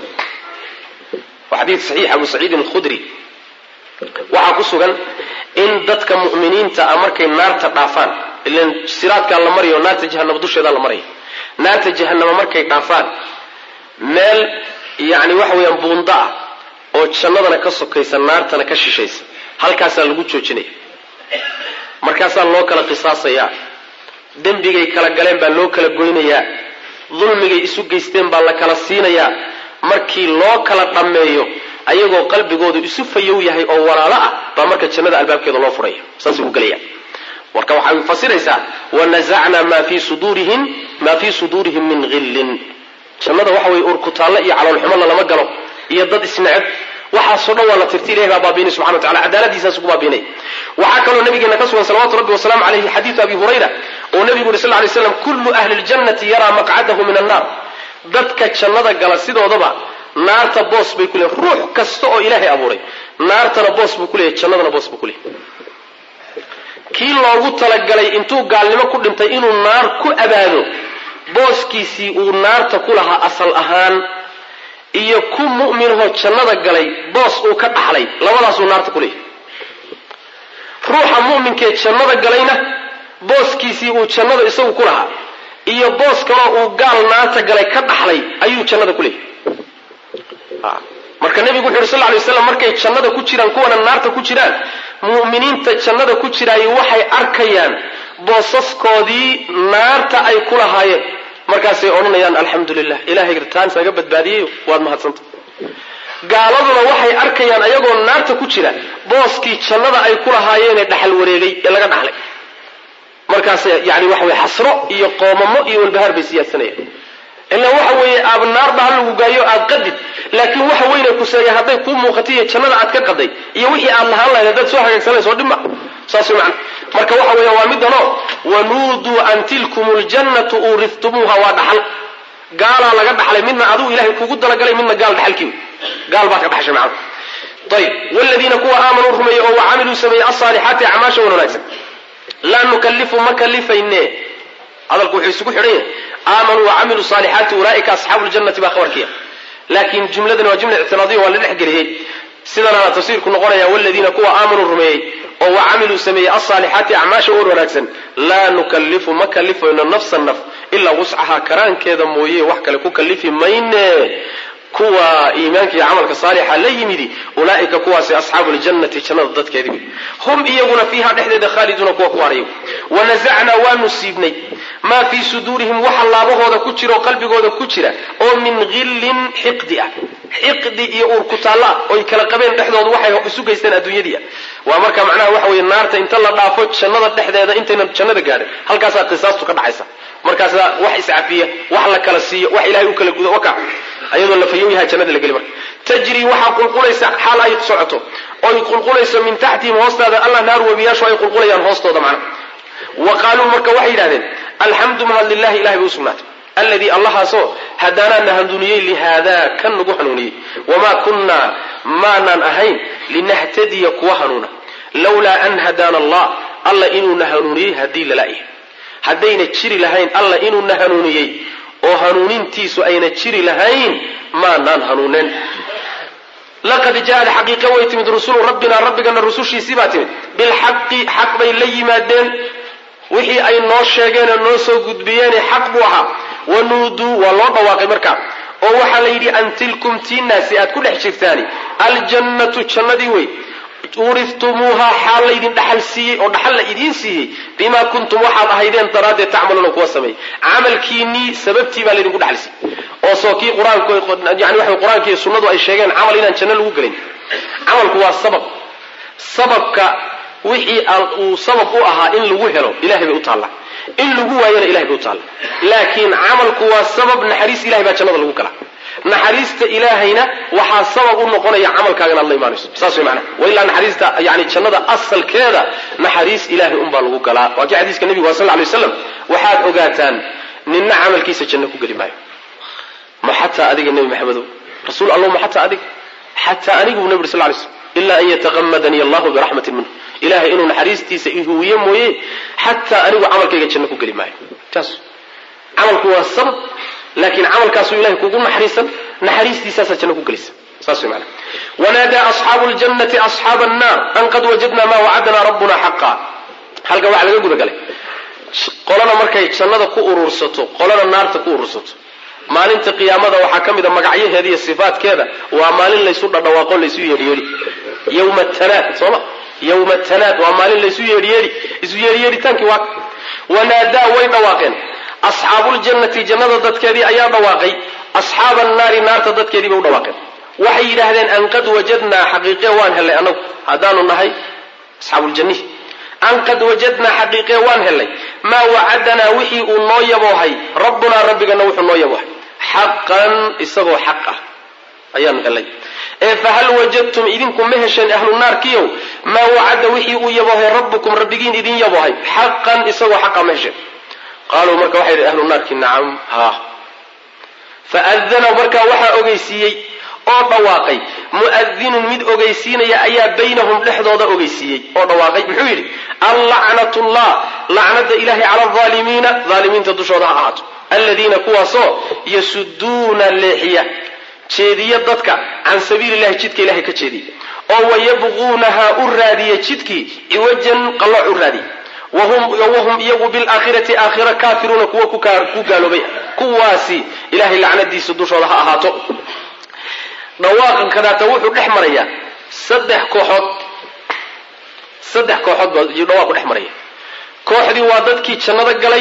waa xadiid saxiix abu saciidin alkhudri waxaa ku sugan in dadka mu'miniinta ah markay naarta dhaafaan ilan siraadkaa la marayo naarta jahanama dusheedaa la maraya naarta jahanama markay dhaafaan meel yani waxa weeyaan buundo ah oo jannadana ka sokaysa naartana ka shishaysa halkaasaa lagu joojinaya markaasaa loo kala qisaasayaa dembigay kala galeen baa loo kala goynayaa dulmigay isu geysteen baa la kala siinayaa markii loo kala dhammeeyo ayagoo qalbigoodu isu fayow yahay oo walaalo ah baa marka jannada albaabkeeda loo furaya saasay ku gelaya marka waxay fasiraysaa wanasacnaa maa fii suduurihim maa fii suduurihim min hillin jannada waxa weye urkutaalle iyo caloolxumona lama galo iyo dad isneceb waxaasoo dhan waa la tirti ilahi baa baabiinay subxana wa tacala cadaaladiisaas ku baabiinay waxaa kaloo nabigeena ka sugan salawatu rabbi wasalaamu calayhi xadiidu abi hurayra oo nabigu yuri sal ly slam kullu ahli ljannati yaraa maqcadahu min annaar dadka jannada gala sidoodaba naarta boos bay ku leeyahy ruux kasta oo ilaahay abuuray naartana boos buu ku leeyahy jannadana boos buu ku leeyahy kii loogu talagalay intuu gaalnimo ku dhintay inuu naar ku abaado booskiisii uu naarta ku lahaa asal ahaan iyo ku mu'minahoo jannada galay boos uu ka dhaxlay labadaasuu naarta ku leeyahy ruuxa mu'minkee jannada galayna booskiisii uu jannada isagu ku lahaa iyo boos kaloo uu gaal naarta galay ka dhaxlay ayuu jannada ku leeyahy marka nebigu wuxu uhi sal lay slam markay jannada ku jiraan kuwana naarta ku jiraan mu'miniinta jannada ku jiraayo waxay arkayaan boosaskoodii naarta ay ku lahaayeen markaasay odhanayaan alxamdu lilah ilahay taan naga badbaadiyey waad mahadsanta gaaladuna waxay arkayaan ayagoo naarta ku jira booskii jannada ay ku lahaayeenee dhaxal wareegay ee laga dhaxlay markaas yani waxa weye xasro iyo qoomamo iyo walbahaar bay siyaadsanayaan ilaa waxa weeye aab naarba ha lagu gaayo aad qadid laakiin waxa weyne kuseeya hadday kuu muuqatay iyo jannada aad ka qaday iyo wixii aad lahaan lahayd haddaad soo hagaagsanayso dhibma saas man marka waxa weya waa midanoo wanuuduu an tilkum ljannatu uurihtumuuha waa dhaxal gaalaa laga dhaxlay midna adigu ilahay kugu dalagalay midna gaal dhaxalkii gaal baa ka dhaxshay macna ayb wladiina kuwa aamanuu rumeeyey oo wacamiluu sameeyey alsaalixaati acmaasha wan wanaagsan laa nukalifu ma kalifayne hadalku wuxuu isugu xidhan yahay aamanuu wacamiluu saalixaati ulaaika asxaabu ljannati baa khabarkiya laakiin jumladani waa jumla ictiraadiya waa la dhex geliyey sidanaana tafsiirku noqonaya waladiina kuwa aamanuu rumeeyey oo wacamiluu sameeyey alsaalixaati acmaasha wan wanaagsan laa nukalifu ma kalifayno nafsa naf ilaa wuscahaa karaankeeda mooye wax kale ku kalifi mayne kuwa iimaanka iyo camalka saalixa la yimidi ulaaika kuwaasi asxaabu ljannati jannada dadkeedi wey hum iyaguna fiiha dhexdeeda khaaliduuna kuwa ku haray wanazacnaa waanu siibnay maa fii suduurihim waxa laabahooda ku jira oo qalbigooda ku jira oo min hillin xiqdi ah xiqdi iyo uurkutaalla oy kala qabeen dhexdooda waxay isu geysteen adduunyadii waa marka macnaha waxa weye naarta inta la dhaafo jannada dhexdeeda intaynan jannada gaadhin halkaasaa qisaastu ka dhacaysa markaasaa wax iscafiya wax la kala siiyo wax ilahay u kala gudo waka ayadoo la fayow yahay jannada la geli marka tajrii waxaa qulqulaysa xaal ay socoto oy qulqulayso min taxtihim hoostaada allah naar webiyaashu ay qulqulayaan hoostooda macna wa qaaluu marka waxay yidhahdeen alxamdu mahad lilahi ilahay bay usugnaatay alladii allahaasoo hadaanaa na hanuuniyey lihaadaa kan nagu hanuuniyey wamaa kunnaa maanaan ahayn linahtadiya kuwa hanuuna lawlaa an hadaana allah alla inuuna hanuuniyey haddii lalayahay haddayna jiri lahayn alla inuuna hanuuniyey oo hanuunintiisu ayna jiri lahayn maanaan hanuuneen laqad jaaad xaqiiqa way timid rusulu rabbina rabbigana rusushiisii baa timid bilxaqi xaq bay la yimaadeen wixii ay noo sheegeenoo noo soo gudbiyeene xaq buu ahaa wanuuduu waa loo dhawaaqay markaa oo waxaa la yidhi an tilkum tiinaasi aad ku dhex jirtaani aljannatu jannadii wey uuriftumuuhaa xaal laydin dhaxal siiyey oo dhaxal la idiin siiyey bimaa kuntum waxaad ahaydeen daraaddeed tacmaluuna kuwa sameeyey camalkiinnii sababtii baa laydinku dhaxal siiyey oo soo kii qur-aanku yani waxa qur-aanka iyo sunnadu ay sheegeen camal inaan janno lagu gelin camalku waa sabab sababka wixii uu sabab u ahaa in lagu helo ilahay bay u taallaa in lagu waayana ilahay bay u taalla laakiin camalku waa sabab naxariis ilahay baa jannada lagu galaa naxariista ilaahayna waxaa sabab u noqonaya camalkaagan aad la imaanayso saas way macnaha wa ilaa naxariista yani jannada asalkeeda naxariis ilahay unbaa lagu galaa waa kii xadiiska nebigu waa sal ly waslam waxaad ogaataan ninna camalkiisa janno ku geli maayo ma xataa adiga nebi maxamedow rasuul allah ma xataa adiga xataa anigu bu nebi sal lay slm ilaa an yataqamadanii allahu biraxmatin minhu ilahay inuu naxariistiisa ihuwiye mooye xataa anigu camalkayga janno ku geli maayo taas camalku waa sabab laakiin camalkaasuu ilahay kugu naxariisan naxariistiisaasaa janno ku gelisa saas way maana wanaadaa asxaabu ljannati asxaaba annaar an qad wajadna maa wacadana rabbuna xaqa halkan waxaa laga guda galay qolana markay jannada ku urursato qolana naarta ku urursato maalinta qiyaamada waxaa ka mid a magacyaheeda iyo sifaatkeeda waa maalin laysu dhadhawaaqo laysu yeedhyeedhi yowma tanaad sooma yowma tanaad waa maalin laysu yeedhyeedhi isu yeedhyeedhitaankii waa wanaadaa way dhawaaqeen asxaabuljannati jannada dadkeedii ayaa dhawaaqay asxaaba annaari naarta dadkeedii bay u dhawaaqeen waxay yidhaahdeen an qad wajadnaa xaqiiqe waan hellay annagu haddaanu nahay asxaabuuljannihi an qad wajadnaa xaqiiqe waan hellay maa wacadanaa wixii uu noo yaboohay rabbunaa rabbigana wuxuu noo yaboohay xaqan isagoo xaq ah ayaanu hellay ee fahal wajadtum idinku ma hesheen ahlu naarkiyow maa wacada wixii uu yaboohay rabbukum rabbigiin idin yaboohay xaqan isagoo xaqa ma hesheen qaaluu marka waxay yidhi ahlu naarki nacam haa faadana markaa waxaa ogeysiiyey oo dhawaaqay mu'adinun mid ogeysiinaya ayaa baynahum dhexdooda ogeysiiyey oo dhawaaqay muxuu yidhi allacnatullah lacnada ilahay cala alaalimiina aalimiinta dushooda ha ahaato aladiina kuwaasoo yasuduuna leexiya jeediya dadka can sabiili llahi jidka ilahay ka jeediya oo wayabquunaha u raadiya jidkii ciwajan qallooc u raadiya wahum iyagu bilaakhirati aakhira kaafiruuna kuwa ku gaaloobay kuwaasi ilahay lacnadiisa dushooda ha ahaato dhawaaqan kadaata wuxuu dhex marayaa saddex kooxood saddex kooxood baa dhawaaqu dhex maraya kooxdii waa dadkii jannada galay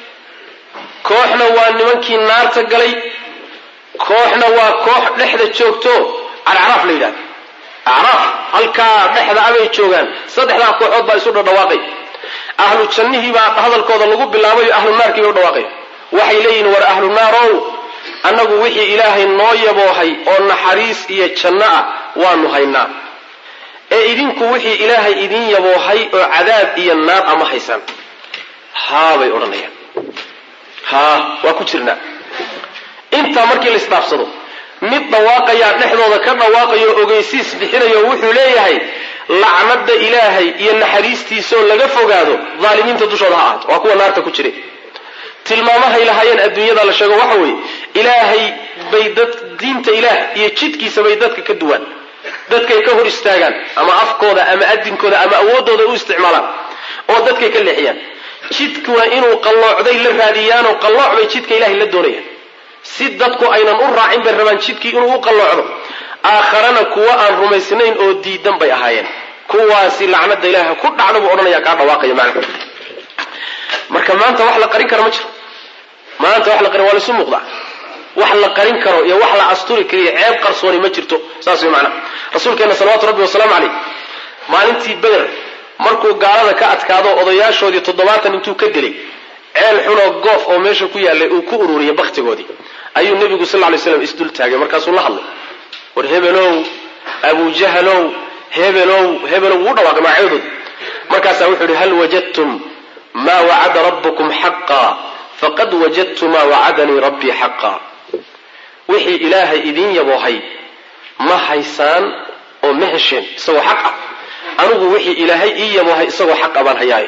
kooxna waa nimankii naarta galay kooxna waa koox dhexda joogto alacraaf la yidhahda acraaf halkaa dhexda abay joogaan saddexdaa kooxood baa isu dhadhawaaqay ahlu jannihii baa hadalkooda lagu bilaabayo ahlu naarkii bay u dhawaaqay waxay leeyihiin war ahlu naarow annagu wixii ilaahay noo yaboohay oo naxariis iyo janno ah waanu haynaa ee idinku wixii ilaahay idin yaboohay oo cadaab iyo naar ama haysaan haa bay odhanayaan haa waa ku jirnaa intaa markii la isdhaafsado mid dhawaaqayaa dhexdooda ka dhawaaqayo ogeysiis bixinayo wuxuu leeyahay lacnada ilaahay iyo naxariistiisaoo laga fogaado daalimiinta dushooda ha ahaato waa kuwa naarta ku jira tilmaamahay lahaayeen adduunyada la sheego waxa weeye ilaahay bay dad diinta ilaah iyo jidkiisa bay dadka ka duwaan dadkay ka hor istaagaan ama afkooda ama adinkooda ama awooddooda u isticmaalaan oo dadkay ka leexiyaan jidkuna inuu qalloocday la raadiyaanoo qallooc bay jidka ilahay la doonayaan si dadku aynan u raacin bay rabaan jidkii inuu u qalloocdo aakharana kuwa aan rumaysnayn oo diidan bay ahaayeen kuwaasi lacnada ilaaha ku dhacda buu odhanaya kaa dhawaaqaya macna marka maanta wax la qarin karo ma jiro maanta wax la qarin waa laisu muuqdaa wax la qarin karo iyo wax la asturi kariyo ceeb qarsooni ma jirto saas way macnaha rasuulkeena salawaatu rabbi wasalaamu caleyh maalintii beder markuu gaalada ka adkaado odayaashoodii toddobaatan intuu ka dilay ceel xunoo goof oo meesha ku yaallay uu ku ururiyay bakhtigoodii ayuu nebigu sal lay slam isdul taagay markaasuu la hadlay war hebelow abujahalow hebelow hebelow wuu dhawaaqay magacyadood markaasaa wuxuu ihi hal wajadtum maa wacada rabbukum xaqa faqad wajadtu maa wacadanii rabbii xaqa wixii ilaahay idiin yaboohay ma haysaan oo ma hesheen isagoo xaq ah anigu wixii ilaahay ii yaboohay isagoo xaq a baan hayaaye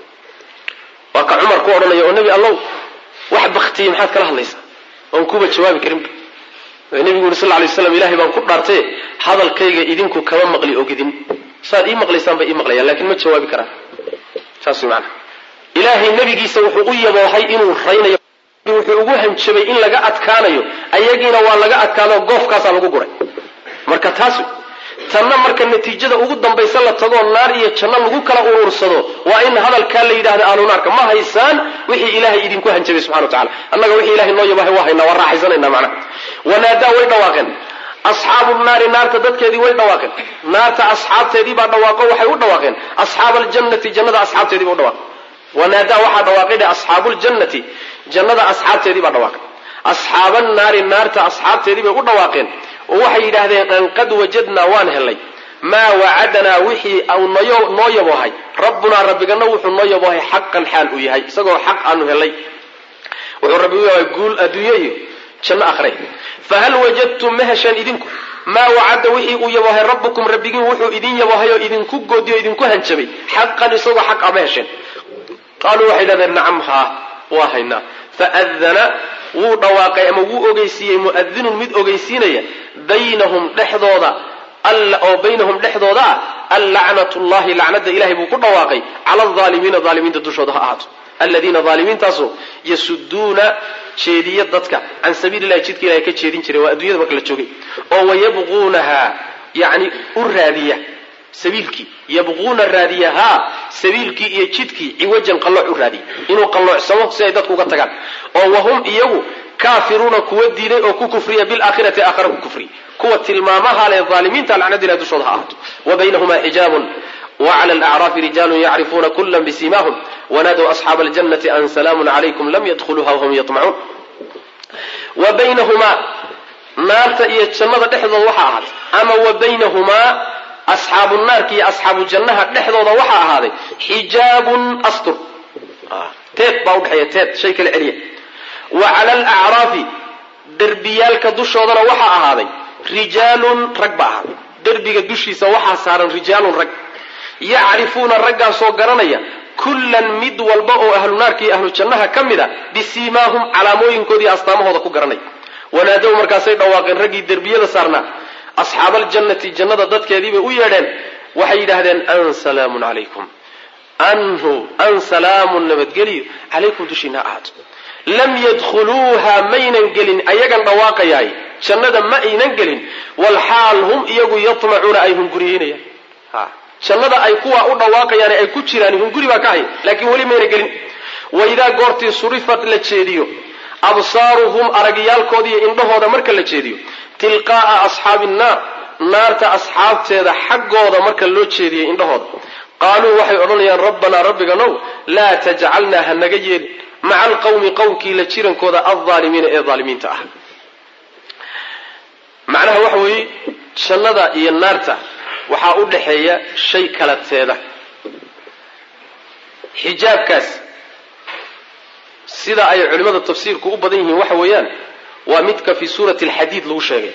waa ka cumar ku odhanaya oo nebi allow wax baktiyey maxaad kala hadlaysaa oon kuba jawaabi karinba nebigu yuri sal lay slam ilahay baan ku dhaartaye hadalkayga idinku kama maqli ogidin saad ii maqlaysaan bay ii maqlayaan lakin ma jawaabi karaan saas way maanaa ilaahay nebigiisa wuxuu u yaboohay inuu raynayo wuxuu ugu hanjabay in laga adkaanayo ayagiina waa laga adkaado goofkaasaa lagu guray marka taas tanna marka natiijada ugu dambaysa la tagoo naar iyo janno lagu kala uruursado waa in hadalkaa la yidhahda ahlunaarka ma haysaan wixii ilaahay idinku hanjabay subxana wa tacala annaga wixii ilahay noo yabahay waa haynaa waa raaxaysanayna macnaha wanaadaa way dhawaaqeen asxaabu naari naarta dadkeedii way dhawaaqeen naarta asxaabteedii baa dhawaaqo waxay u dhawaaqeen asxaaba aljannati jannada asxaabteedii ba u dhawaaqeen wanaadaa waxaa dhawaaqay dhe asxaabu ljannati jannada asxaabteedii baa dhawaaqay asxaaba naari naarta asxaabteedii bay u dhawaaqeen oo waxay yidhaahdeen an qad wajadnaa waan helay maa wacadanaa wixii noo yaboohay rabbunaa rabbigana wuxuu noo yaboohay xaqan xaal uu yahay isagoo xaq aanu helay wuxuu rabbi u yahay guul adduunye iyo janno akhre fahal wajadtum ma hesheen idinku maa wacada wixii uu yaboohay rabbukum rabbigiin wuxuu idin yaboohay oo idinku goodiyo o idinku hanjabay xaqan isagoo xaq a ma hesheen qaaluu waxay yidhahdeen nacam haa waa haynaa faadana wuu dhawaaqay ama wuu ogeysiiyey muadinun mid ogeysiinaya baynahum dhexdooda oo baynahum dhexdooda ah allacnatu llahi lacnada ilahay buu ku dhawaaqay cala alaalimiina aalimiinta dushooda ha ahaato aladiina aalimiintaasu yasuduuna jeediya dadka can sabiili lahi jidka ilahay ka jeedin jiray waa addunyada marka la joogay oo wayabquunaha yani u raadiya sabiilkii yabquuna raadiyahaa sabiilkii iyo jidkii ciwajan qallooc u raadiya inuu qalloocsamo si ay dadku uga tagaan oo wahum iyagu kaafiruuna kuwa diiday oo ku kufriya bilaakhirati aakhara ku kufriya kuwa tilmaamaha leh aalimiinta lacnada ilahi dushooda ha ahaato wa baynahumaa xijaabun wclى alacraafi rijaalu yacrifuuna kula bsimahum wanaadow asxaaba aljannati an salaamu calaykum lam yadkhuluuha wahum yaطmacuun wa baynahumaa naarta iyo jannada dhexdooda waxaa ahaaday ama wa baynahumaa asxaabu naarka iyo asxaabu jannaha dhexdooda waxaa ahaaday xijaabun astur teed baa udhexeeya teed shay kala celiya wa cala alacraafi derbiyaalka dushoodana waxaa ahaaday rijaalun rag baa ahaaday derbiga dushiisa waxaa saaran rijaalun rag yacrifuuna raggaasoo garanaya kullan mid walba oo ahlu naarka iyo ahlu jannaha ka mid a bisiimaahum calaamooyinkoodii astaamahooda ku garanaya wanaadow markaasay dhawaaqeen raggii derbiyada saarnaa asxaabaljannati jannada dadkeediibay u yeedheen waxay yidhaahdeen an salaamun calaykum anhu an salaamun nabadgeliyo calaykum dushiina ahaato lam yadkhuluuha maynan gelin ayagan dhawaaqayaay jannada ma aynan gelin walxaal hum iyagu yatmacuuna ay hunguriyeynayaan jannada ay kuwa u dhawaaqayaan ay ku jiraan hunguri baa ka haya laakiin weli mayna gelin waidaa goortii surifat la jeediyo absaaruhum aragyaalkooda iyo indhahooda marka la jeediyo tilqaa'a asxaabi nnaar naarta asxaabteeda xaggooda marka loo jeediyo indhahooda qaaluu waxay odhanayaan rabbanaa rabbiganow laa tajcalnaa ha naga yeelin maca alqawmi qowmkii la jirankooda aldaalimiina ee daalimiinta ah macnaha waxa weeye jannada iyo naarta waxaa u dhaxeeya shay kala teeda xijaabkaas sida ay culimmada tafsiirku u badan yihiin waxa weeyaan waa midka fi suurati alxadiid lagu sheegay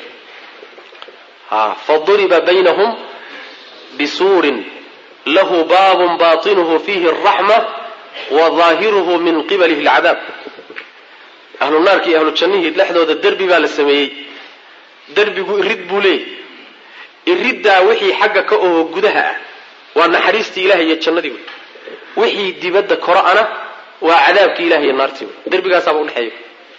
faduriba baynahum bisuurin lahu baabun baatinuhu fiihi araxma wa daahiruhu min qibalihi alcadaab ahlu naarki iyo ahlu jannihii dhexdooda derbi baa la sameeyey derbigu irid buu leeyay iriddaa wixii xagga ka oho gudaha ah waa naxariistii ilahay iyo jannadii wey wixii dibadda koro-ana waa cadaabkii ilahay iyo naartii wey derbigaasaaba udhexeeya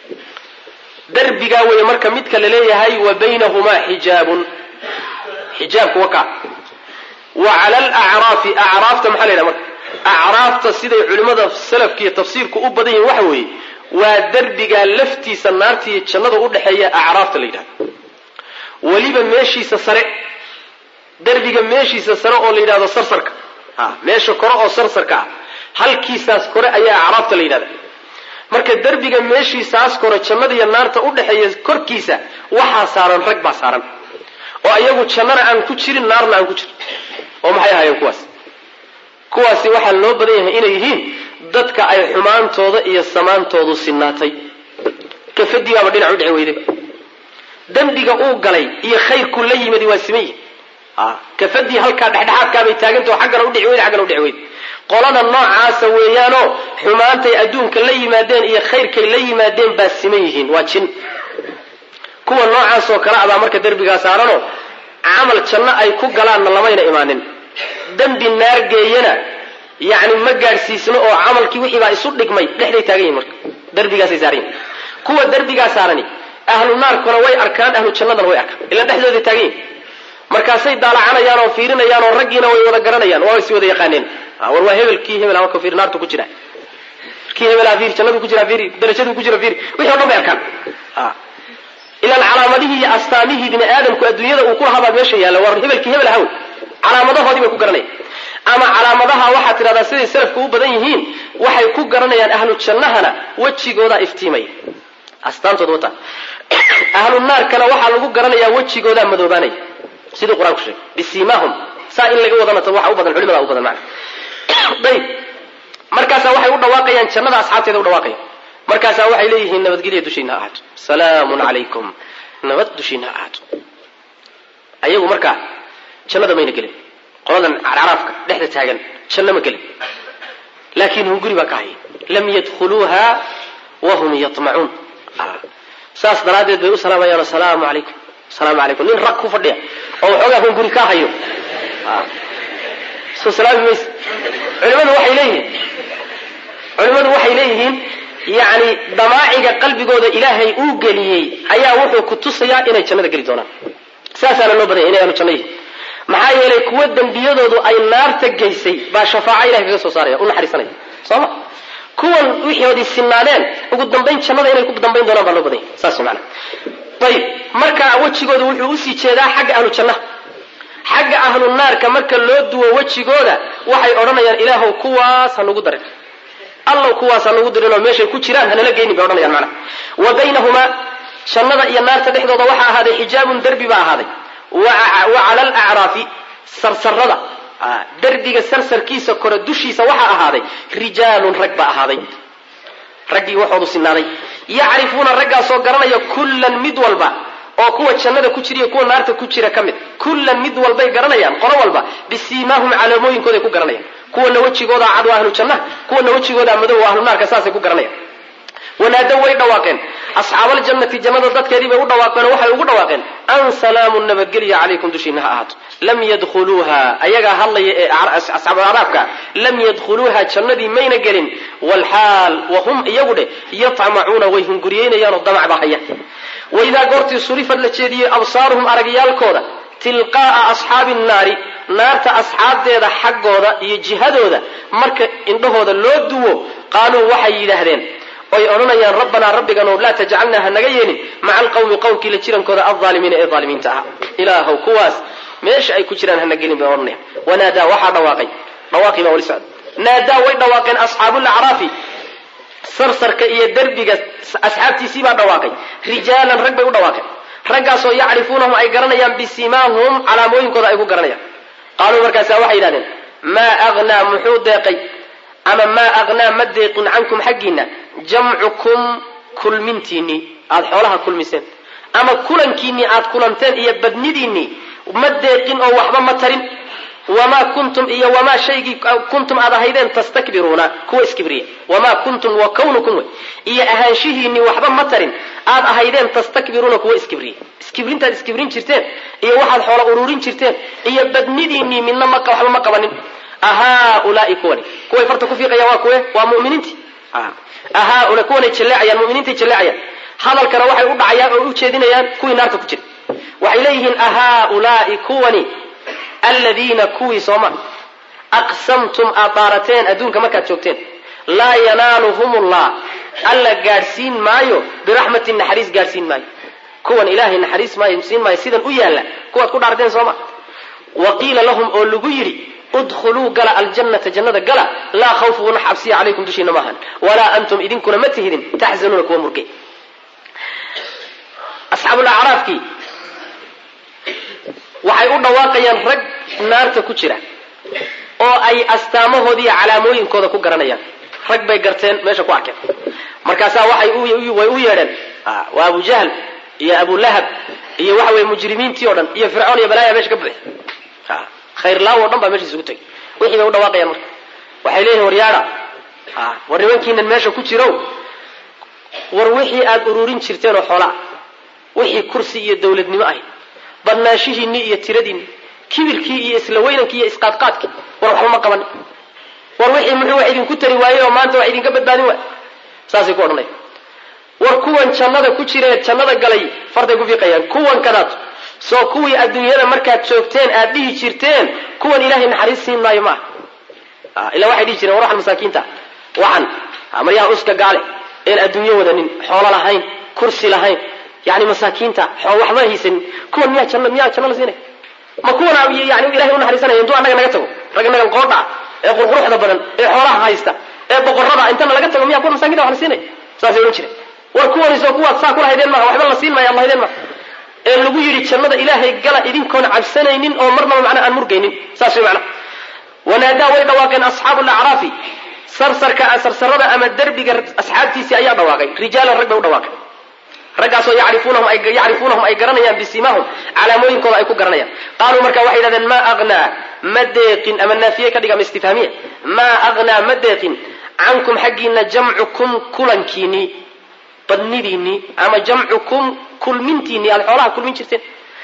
derbigaa wey marka midka la leeyahay wa baynahumaa xijaabun xijaabku wakaa wa cala alacraafi acraafta maxaa la yidhaha marka acraafta siday culimmada salafka iyo tafsiirku u badan yihin waxa weeye waa derbigaa laftiisa naarta iyo jannada udhexeeya acraafta la yidhahdo weliba meeshiisa sare derbiga meeshiisa sare oo la yidhahdo sarsarka meesha kore oo sarsarka ah halkiisaas kore ayaa acraafta la yidhahda marka derbiga meeshiisaas kore jannada iyo naarta udhexeeya korkiisa waxaa saaran rag baa saaran oo iyagu jannana aan ku jirin naarna aan ku jirin oo maxay ahaayeen kuwaas kuwaasi waxaa loo badan yahay inay yihiin dadka ay xumaantooda iyo samaantoodu sinaatay kafadibaaba dhinac u dhici weydayba dembiga uu galay iyo khayrku la yimid waa siman yihin kafadii halkaa dhexdhexaadkaabay taagantao xaggana udhici weyda xaggana udhici weyda qolada noocaasa weeyaanoo xumaantay adduunka la yimaadeen iyo khayrkay la yimaadeen baa siman yihiin waa jin kuwa noocaasoo kale abaa marka derbigaa saaranoo camal janno ay ku galaanna lamayna imaanin dembi naar geeyana yacni ma gaadhsiisno oo camalkii wixii baa isu dhigmay dhexday taagan yihin marka derbigaasay saaran yihin kuwa derbigaa saarani ahlu naarkuna way arkaan ahlu jannadana way arkaan ila dhexdooday taagan yihin markaasay daalacanayaan oo fiirinayaan oo raggiina way wada garanayaan waa is wada yaqaaneen war waa hebel kii hebel ama ka fiir naartu ku jira kii hebel fiir jannadu ku jira fiir darajadu ku jira fiir wixii o dhan bay arkaan ilaan calaamadihii iyo astaamihii bini aadamku adduunyada uu ku lahaa baa meesha yaalla war hebelkii hebel ahaw calaamadahoodii bay ku garanayaan ama calaamadaha waxaad tidhahdaa siday salafku u badan yihiin waxay ku garanayaan ahlu jannahana wejigoodaa iftiimaya astaantooda wata ahlu naarkana waxaa lagu garanayaa wejigoodaa madoobaanaya siduu qur-aanku sheegay bisiimahum saa in laga wadana waxa u badan culimada u badan macna ayib markaasaa waxay u dhawaaqayaan jannada asxaabteeda u dhawaaqaya markaasaa waxay leeyihiin nabadgelya dushiina ha ahaato salaamun calaykum nabad dushiina ha ahaato ayagu markaa jannada mayna gelin qoladan caraafka dhexda taagan janno ma gelin laakiin hunguri baa ka haya lam yadkhuluuha wahum yamacuun saas daraaddeed bay u salaamayaan asalaamu calaykum asalaamu calaykum nin rag ku fadhiya oo waxoogaa hunguri ka hayo soo salaami mayse culimadu waxay leeyihiin culimmadu waxay leeyihiin yacni damaaciga qalbigooda ilaahay uu geliyey ayaa wuxuu ku tusayaa inay jannada geli doonaan saasaana loo badanya inay ahlu janno yihin maxaa yeelay kuwa dembiyadoodu ay naarta geysay baa shafaaco ilahay kaga soo saaraya u naxariisanaya sooma kuwan wixoodii sinaadeen ugu dambayn jannada inay ku dambayn doonaan baa loo badanya saas mana ayib marka wejigooda wuxuu usii jeedaa xagga ahlu jannaha xagga ahlu naarka marka loo duwo wejigooda waxay odhanayaan ilaahow kuwaas ha nugu darin allow kuwaas ha nugu dirinoo meeshay ku jiraan hanala geynin bay odhanayaan macnaha wa baynahumaa jannada iyo naarta dhexdooda waxaa ahaaday xijaabun derbi baa ahaaday wa cala alacraafi sarsarada derbiga sarsarkiisa kore dushiisa waxaa ahaaday rijaalun rag baa ahaaday raggii waxoodu sinaaday yacrifuuna raggaasoo garanaya kullan mid walba oo kuwa jannada ku jira iyo kuwa naarta ku jira ka mid kullan mid walbay garanayaan qolo walba bisiimaahum calaamooyinkooday ku garanayaan kuwana wejigooda cad waa ahlu jannaha kuwana wejigooda madow waa ahlu naarka saasay ku garanayaan wanaadow way dhawaaqeen asxaabaljannati jannada dadkeedii bay u dhawaaqeen oo waxay ugu dhawaaqeen an salaamu nabadgelya calaykum dushiina ha ahaato lam yadkhuluuha ayagaa hadlaya ee asxaabu araafka lam yadkhuluuha jannadii mayna gelin walxaal wahum iyagu dheh yatmacuuna way hunguriyeynayaanoo damac baa haya waidaa goortii surifad la jeediyey absaaruhum aragyaalkooda tilqaa'a asxaabi nnaari naarta asxaabteeda xaggooda iyo jihadooda marka indhahooda loo duwo qaaluu waxay yidhaahdeen oy odhanayaan rabbanaa rabbiganow laa tajcalnaa ha naga yeelin maca alqawmi qowmkii la jirankooda alaalimiina ee aalimiinta ahaa ilaahow kuwaas meesha ay ku jiraan hana gelin bay odhanayaan wanaadaa waxaa dhawaaqay dhawaaqii baa wali socda naadaa way dhawaaqeen asxaabulacraafi sarsarka iyo derbiga asxaabtiisii baa dhawaaqay rijaalan rag bay u dhawaaqeen raggaasoo yacrifuunahum ay garanayaan bisimaahum calaamooyinkooda ay ku garanayaan qaaluu markaasa waxay yidhahdeen maa agnaa muxuu deeqay ama maa agnaa ma deeqin cankum xaggiinna jamcukum kulmintiinnii aada xoolaha kulmiseen ama kulankiinnii aad kulanteen iyo badnidiinnii ma deeqin oo waxba ma tarin wamaa kuntum iyo wamaa shaygii kuntum aad ahaydeen tastakbiruuna kuwa iskibriya wamaa kuntum wa kawnukum wey iyo ahaanshihiinnii waxba ma tarin aad ahaydeen tastakbiruuna kuwa iskibriya iskibrintaad iskibrin jirteen iyo waxaad xoola ururin jirteen iyo badnidiinnii midna ma waxba ma qabanin ahaulaai kuwani kuway farta ku fiiqayaan waa kuwe waa muminiintii ahaula kuwanay jaleecayaan muminiintay jaleecayaan hadalkana waxay u dhacayaan oo u jeedinayaan kuwii naarta ku jira waxay leeyihiin ahaulaai kuwani aladiina kuwii sooma aqsamtum aad daarateen adduunka markaad joogteen laa yanaaluhum llah alla gaadhsiin maayo biraxmatin naxariis gaadhsiin maayo kuwan ilaahay naxariis maayo siin maayo sidan u yaalla kuwaad ku dhaarteen sooma wa qiila lahum oo lagu yidhi udkhuluu gala aljannata jannada gala laa khawfun xabsiya calaykum dushiina maahan walaa antum idinkuna ma tihidin taxzanuuna kuwa murgay asxaabulacraafkii waxay u dhawaaqayaan rag naarta ku jira oo ay astaamahoodi iyo calaamooyinkooda ku garanayaan rag bay garteen meesha ku arkeen markaasaa waxay way u yeedheen waa abu jahl iyo abulahab iyo waxa weye mujrimiintii o dhan iyo fircoon iyo balaaya meesha ka buuxi khayrlaaw o dhan baa meesha isugu tegay wixii bay u dhawaaqayaan marka waxay leeyihin war yaada war nimankiinan meesha ku jirow war wixii aad ururin jirteen oo xoolaa wixii kursi iyo dawladnimo ahy badnaanshihiinni iyo tiradiinni kibirkii iyo isla weynankii iyo isqaadqaadkii war waxba ma qaban war wixii muxuu wax idinku tari waayey oo maanta wax idinka badbaadin waay saasay ku odhanaya war kuwan jannada ku jiree jannada galay fartay ku fiiqayaan kuwan kadaad soo kuwii adduunyada markaad joogteen aad dhihi jirteen kuwan ilaahay naxariis siin maayo maaha ila waxay dhihi jireen war waxan masaakiinta waxan maryaha uska gaale een adduunyo wadanin xoolo lahayn kursi lahayn yani masaakiinta waxba haysanin kuwan miyaa janna miyaa janno la siinaya ma kuwan yani ilahay u naxariisanaya intuu annaga naga tago rag nagan qoodha ee qurquruxda badan ee xoolaha haysta ee boqorada intana laga tago miyaa kuwan masaakinta wax la siinaya saasay odhan jireen war kuwanisoo kuwaad saa kulahaydeen maaha waxba la siin maya ad lahaydeen maaha ee lagu yidhi jannada ilaahay gala idinkoon cabsanaynin oo marnaba macnaa aan murgaynin saas way macnaha wanaadaa way dhawaaqeen asxaabu lacraafi sarsarka sarsarada ama derbiga asxaabtiisii ayaa dhawaaqay rijaalan rag bay u dhawaaqeen raggaasoo yacrifunahum ay yacrifuunahum ay garanayaan bisimaahum calaamooyinkooda ay ku garanayaan qaaluu marka waxay yidhahdeen maa agnaa ma deeqin ama naafiye ka dhiga ama istifhaamiya maa agnaa ma deeqin cankum xaggiina jamcukum kulankiinii badnidiinii ama jamcukum kulmintiinii aad xoolaha kulmin jirteen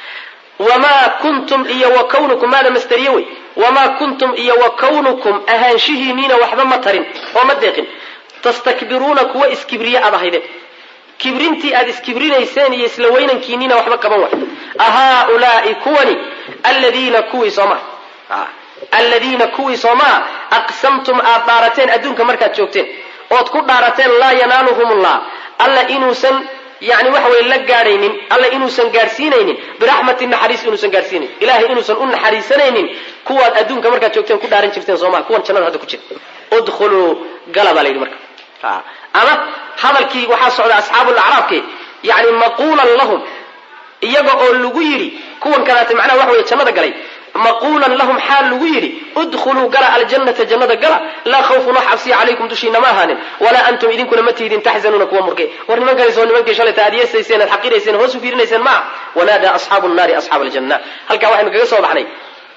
wamaa kuntum iyo wa kawnukum maada masteriye wey wamaa kuntum iyo wa kawnukum ahaanshihiiniina waxba ma tarin oo ma deeqin tastakbiruuna kuwa iskibriye aad ahaydeen kibrintii aad iskibrinayseen iyo isla weynankiiniina waxba qaban waay ahaulaai kuwani aladiina kuwii soomaa aladiina kuwii soomaa aqsamtum aad dhaarateen adduunka markaad joogteen ood ku dhaarateen laa yanaaluhum llah alla inuusan yani waxa weye la gaadhaynin alla inuusan gaadhsiinaynin biraxmati naxariis inuusan gaadhsiinayn ilahay inuusan u naxariisanaynin kuwaad adduunka markaad joogteen ku dhaaran jirteen sooma kuwan jannada hadda ku jira udkhuluu gala baa la yidhi marka ama hadalkii waxaa socda asxaabulacraafke yani maquulan lahum iyaga oo lagu yidhi kuwan kadaate macnaha waxa weye jannada galay maquulan lahum xaal lagu yidhi udkhuluu gala aljannata jannada gala laa khawfun wax cabsiya calaykum dushiina ma ahaanin walaa antum idinkuna ma tihdin taxzanuuna kuwa murgay war nimankanisoo nimankii shalayta aad yeesayseen aad xaqirayseen hoos u fiirinayseen maaha wanaadaa asxaabu nnaari asxaaba aljanna halkaa waxaynu kaga soo baxnay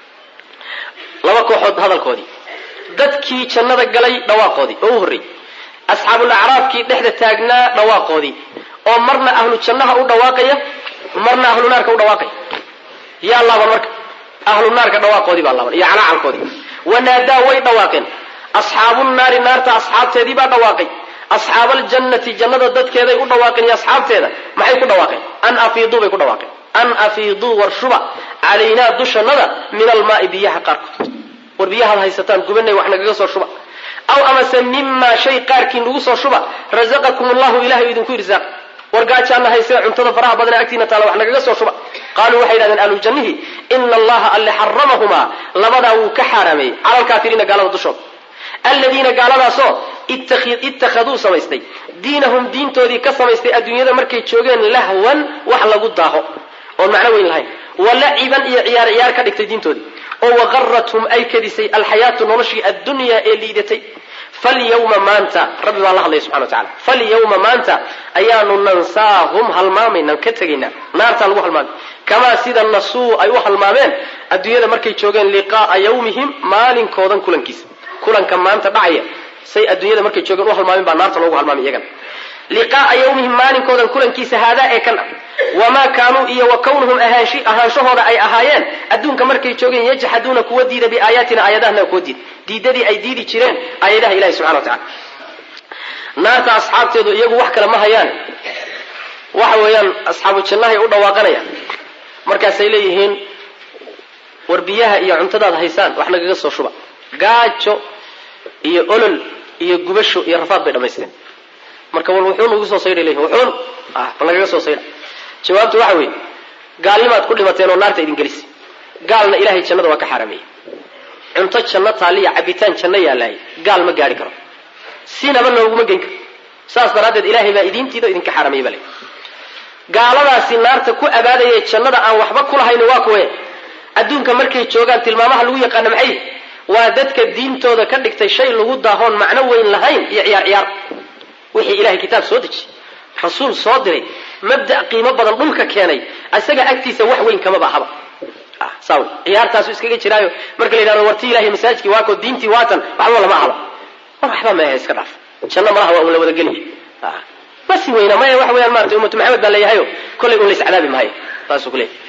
laba kooxood hadalkoodii dadkii jannada galay dhawaaqoodii oo u horreeyey asxaabulacraafkii dhexda taagnaa dhawaaqoodii oo marna ahlu jannaha u dhawaaqaya marna ahlu naarka u dhawaaqaya yaa laaban marka ahlu naarka dhawaaqoodii baa laaban iyo calaacalkoodii wanaadaa way dhawaaqeen asxaabu naari naarta asxaabteedii baa dhawaaqay asxaab aljannati jannada dadkeeday u dhawaaqeen iyo asxaabteeda maxay ku dhawaaqeen an afiiduu bay ku dhawaaqeen an afiiduu war shuba calaynaa dushannada min almaai biyaha qaarkood war biyahaad haysataan gubanay wax nagaga soo shuba aw amase mimaa shay qaarkii nagu soo shuba razaqakum allahu ilahay idinku irsaaq war gaajaana haysee cuntada faraha badana agtiina taala wax nagaga soo shuba qaaluu waxay yidhahdeen ahlujannihi ina allaha alle xaramahumaa labadaa wuu ka xaaraameeyey cala alkaafiriina gaalada dushooda aladiina gaaladaasoo ittakhaduu samaystay diinahum diintoodii ka samaystay adduunyada markay joogeen lahwan wax lagu daaho oon macno weyn lahayn walaciban iyo ciyaar ciyaar ka dhigtay diintoodii oo waqarathum ay kadisay alxayaatu noloshii addunyaa ee liidatay falyawma maanta rabbi baa la hadlaya subxana wa tacala falyawma maanta ayaanu nansaahum halmaamaynan ka tegaynaa naartaa lagu halmaamay kamaa sida nasuu ay u halmaameen adduunyada markay joogeen liqaaa yawmihim maalinkoodan kulankiisa kulanka maanta dhacaya say adduunyada markay joogeen u halmaamin baa naarta loogu halmaamay iyagana liqaaa yawmihim maalinkoodan kulankiisa haadaa ee kan ah wamaa kaanuu iyo wa kawnuhum ahaanshahooda ay ahaayeen adduunka markay joogeen yajxaduuna kuwa diida biaayaatina aayadahana kuwa diid diidadii ay diidi jireen aayadaha ilahi subxana wa tacala naarta asxaabteedu iyagu wax kale ma hayaan waxa weeyaan asxaabu jannahay u dhawaaqanayaan markaasay leeyihiin war biyaha iyo cuntadaad haysaan wax nagaga soo shuba gaajo iyo olol iyo gubasho iyo rafaad bay dhamaysteen marka wal wuxuun ugu soo saydhay leeyihin wuxuun ah bal nagaga soo saydha jawaabtu waxa weeye gaalnimaad ku dhimateen oo naarta idin gelis gaalna ilahay jannada waa ka xaarameeyey cunto janno taaliya cabitaan janno yaalaayay gaal ma gaari karo sinaba nooguma geyn karo saas daraaddeed ilaahay baa idiintiida idinka xaarameeyey bale gaaladaasi naarta ku abaadaya jannada aan waxba kulahayn waa kuwe adduunka markay joogaan tilmaamaha lagu yaqaana maxay waa dadka diintooda ka dhigtay shay lagu daahoon macno weyn lahayn iyo ciyaar ciyaar wixii ilahay kitaab soo dejiyey rasuul soo diray mabda qiimo badan dhulka keenay isaga agtiisa wax weyn kamaba ahaba saw ciyaartaasu iskaga jiraayo marka la yidhahdo warti ilahay masaajidkii waako diintii waatan waxba lama ahaba war waxba mehe iska dhaaf janno malaha waa un la wadageliya masi weyna maya wax weyaan maarata ummatu maxamed baa leeyahayo kollay un lays cadaabi maayo saasuu ku leeyahy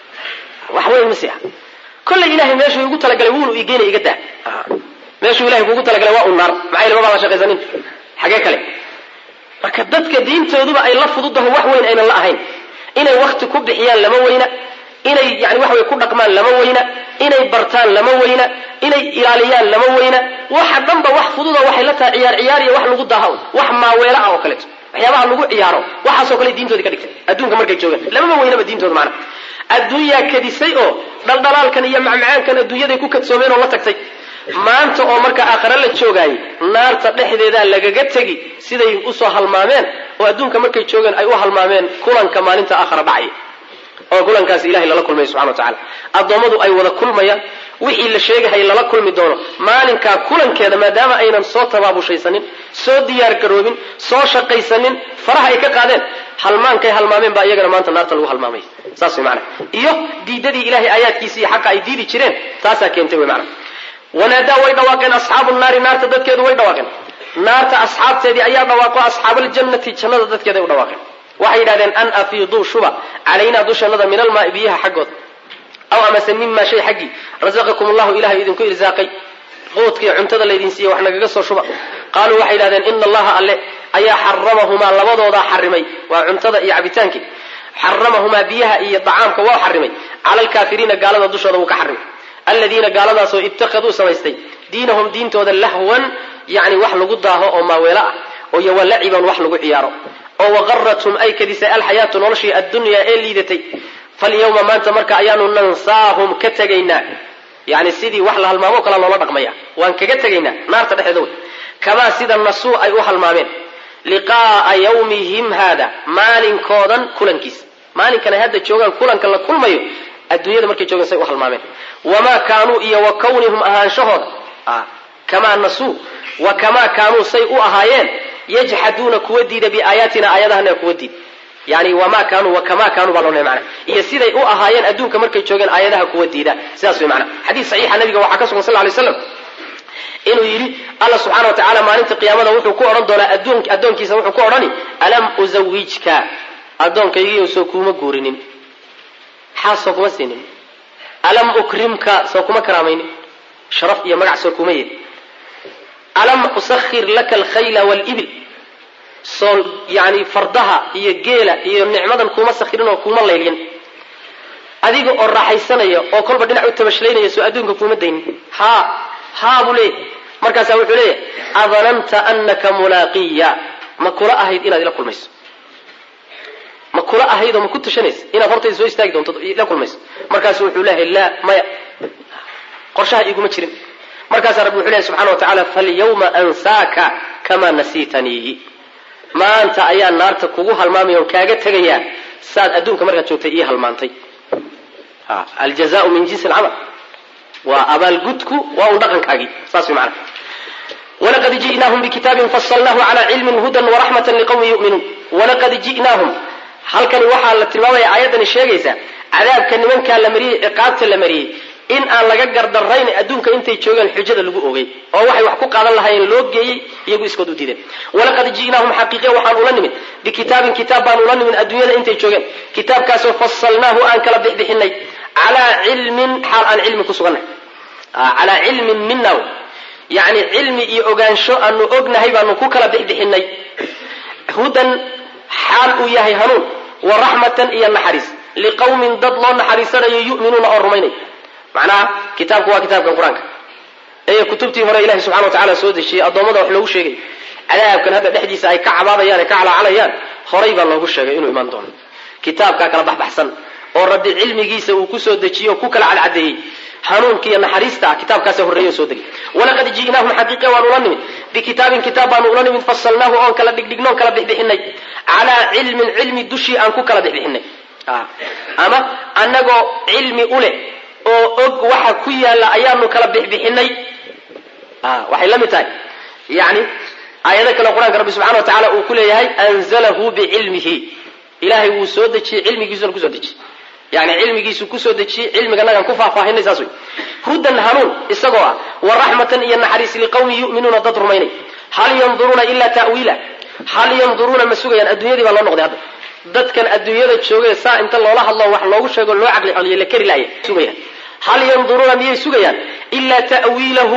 wax weyn masi ah kollay ilahay meeshuu igu talagalay wuunu igeena iga daa meeshuu ilahay kuugu talagalay waa un naar maxaa ilama baa la shaqaysanin xagee kale marka dadka diintooduba ay la fududaho wax weyn aynan la ahayn inay wakti ku bixiyaan lama weyna inay yani wax way ku dhaqmaan lama weyna inay bartaan lama weyna inay ilaaliyaan lama weyna waxa dhanba wax fududa waxay la tahay ciyaar ciyaar iyo wax lagu daaha wax maaweela ah oo kaleeto waxyaabaha lagu ciyaaro waxaasoo kale diintoodii ka dhigtay adduunka markay joogaan lamama weynaba diintooda macna adduunyaa kadisay oo dhaldhalaalkan iyo macmacaankan adduunyaday ku kadsoomeen oo la tagtay maanta oo marka aakhare la joogaayey naarta dhexdeedaa lagaga tegi siday usoo halmaameen oo adduunka markay joogeen ay u halmaameen kulanka maalinta aakhara dhacaya oo kulankaasi ilahay lala kulmaya subxana wa tacala addoommadu ay wada kulmayaan wixii la sheegahay lala kulmi doono maalinkaa kulankeeda maadaama aynan soo tabaabushaysanin soo diyaar garoobin soo shaqaysanin faraha ay ka qaadeen halmaankay halmaameen baa iyagana maanta naarta lagu halmaamay saas way macana iyo diidadii ilahay aayaadkiisa iyo xaqa ay diidi jireen taasaa keentay way macana wanaadaa way dhawaaqeen asxaabu naari naarta dadkeedu way dhawaaqeen naarta asxaabteedii ayaa dhawaaqo asxaabaljannati jannada dadkeeda ay u dhawaaqeen waxay yidhahdeen an afiiduu shuba calaynaa dushannada min almaai biyaha xaggooda aw amase mima shay xaggii razaqakum allahu ilahay idinku irsaaqay quudkii cuntada laydin siiye wax nagaga soo shuba qaaluu waxay yidhahdeen ina allaha alle ayaa xaramahumaa labadoodaa xarimay waa cuntada iyo cabitaankii xaramahumaa biyaha iyo dacaamka waa xarimay cala alkaafiriina gaalada dushooda wuu ka xarimay aladiina gaaladaasoo ittakhaduu samaystay diinahum diintooda lahwan yani wax lagu daaho oo maaweelo ah oo iyo walaciban wax lagu ciyaaro oo waqarathum ay kadisay alxayaatu noloshii addunyaa ee liidatay falyawma maanta marka ayaanu nansaahum ka tegaynaa yani sidii wax la halmaamo kala loola dhaqmaya waan kaga tegaynaa naarta dhexdeeda wey kamaa sida nasuu ay u halmaameen liqaaa yawmihim haada maalinkoodan kulankiisa maalinkan ay hadda joogaan kulanka la kulmayo adduunyada markay joogaan say u halmaameen wamaa kaanuu iyo wa kawnihum ahaanshahooda kamaa nasuu wa kamaa kaanuu say u ahaayeen yajxaduuna kuwa diida biaayaatina aayadahana kuwa diid yani wamaa kaanuu wakamaa kaanuu baa loo lehay mana iyo siday u ahaayeen adduunka markay joogeen aayadaha kuwa diida sidaas way mana xadiis saxiixa nabiga waxaa ka sugan sal lay slam inuu yidhi alla subxaana wa tacala maalinta qiyaamada wuxuu ku odhan doonaa addoonkiisa wuxuu ku odhani alam uzawijka addoonkaygiiyo soo kuuma guurinin xaas soo kuma siinin alam ukrimka soo kuma karaamaynin sharaf iyo magac soo kuma yeed alam usahir laka alkhayla walibil soo yani fardaha iyo geela iyo nicmadan kuma sakhirin oo kuma laylyan adiga oo raaxaysanaya oo kolba dhinac u tabashlaynaya soo adduunka kuma daynin haa haa buu leeyahy markaasaa wuxuu leeyahy adananta anaka mulaaqiya ma kula ahayd inaad ila kulmayso ma kula ahayd oo ma ku tashanaysa inaad hortayda soo istaagi doonto ila kulmayso markaasu wuxuu leeyahay laa maya qorshaha iguma jirin markaasaa rabbi wuxuu leeyahy subxana wa tacaala falyawma ansaaka kamaa nasiitaniihi maanta ayaa naarta kugu halmaamaya on kaaga tegayaa saad adduunka markaad joogtay ii halmaantay aljazaau min jinsi alcamal waa abaalgudku waa un dhaqankaagii saas way macana walaqad ji'naahum bikitaabin fasalnahu calaa cilmin hudan waraxmatan liqawmin yu'minuun walaqad ji'naahum halkani waxaa la tilmaamaya aayaddani sheegaysaa cadaabka nimankaa la mariyey ciqaabta la mariyey in aan laga gardarayn adduunka intay joogeen xujada lagu ogey oo waxay wax ku qaadan lahaayeen loo geeyey iyagu iskood u diideen walaqad ji'naahum xaqiiqiya waxaan ula nimid bikitaabin kitaab baan ula nimid adduunyada intay joogeen kitaabkaasoo fasalnaahu aan kala bixbixinay calaa cilmin xaal aan cilmi ku sugannahay calaa cilmin mina yacni cilmi iyo ogaansho aanu ognahay baanu ku kala bixbixinay hudan xaal uu yahay hanuun wa raxmatan iyo naxariis liqawmin dad loo naxariisanayo yu'minuuna oo rumaynay macnaha kitaabku waa kitaabkan qur-aanka ee kutubtii hore ilahi subxana wa tacala soo dejiyey addoommada wax loogu sheegay cadaabkan hadda dhexdiisa ay ka cabaabayaan ee ka calaacalayaan horay baa loogu sheegay inuu imaan doono kitaabkaa kala baxbaxsan oo rabbi cilmigiisa uu kusoo dejiye oo ku kala cadcadeeyey hanuunka iyo naxariista ah kitaabkaasa horreeyo soo degay walaqad ji'naahum xaqiiqiya waan ula nimid bikitaabin kitaab baanu ula nimid fasalnaahu oon kala dhigdhignoon kala bixbixinay calaa cilmin cilmi dushii aan ku kala bixbixinay ama annagoo cilmi u leh oo og waxa ku yaalla ayaanu kala bixbixinay waxay la mid tahay yani aayado kale qur-aanka rabbi subxana wa tacala uu ku leeyahay anzalahu bicilmihi ilahay wuu soo dejiyey cilmigiisuna kusoo dejiyey yani cilmigiisu kusoo dejiyey cilmiganagaan ku faahfaahinay saas wey hudan hanuun isagoo ah wa raxmatan iyo naxariis liqawmin yu'minuuna dad rumaynay hal yanduruuna ilaa ta'wiila hal yanduruuna ma sugayaan adduunyadii baa loo noqday hadda dadkan adduunyada joogay saa inta loola hadlo wax loogu sheego loo caqli celiyo la keri laaya sugayaan hal yanduruuna miyay sugayaan ilaa ta'wiilahu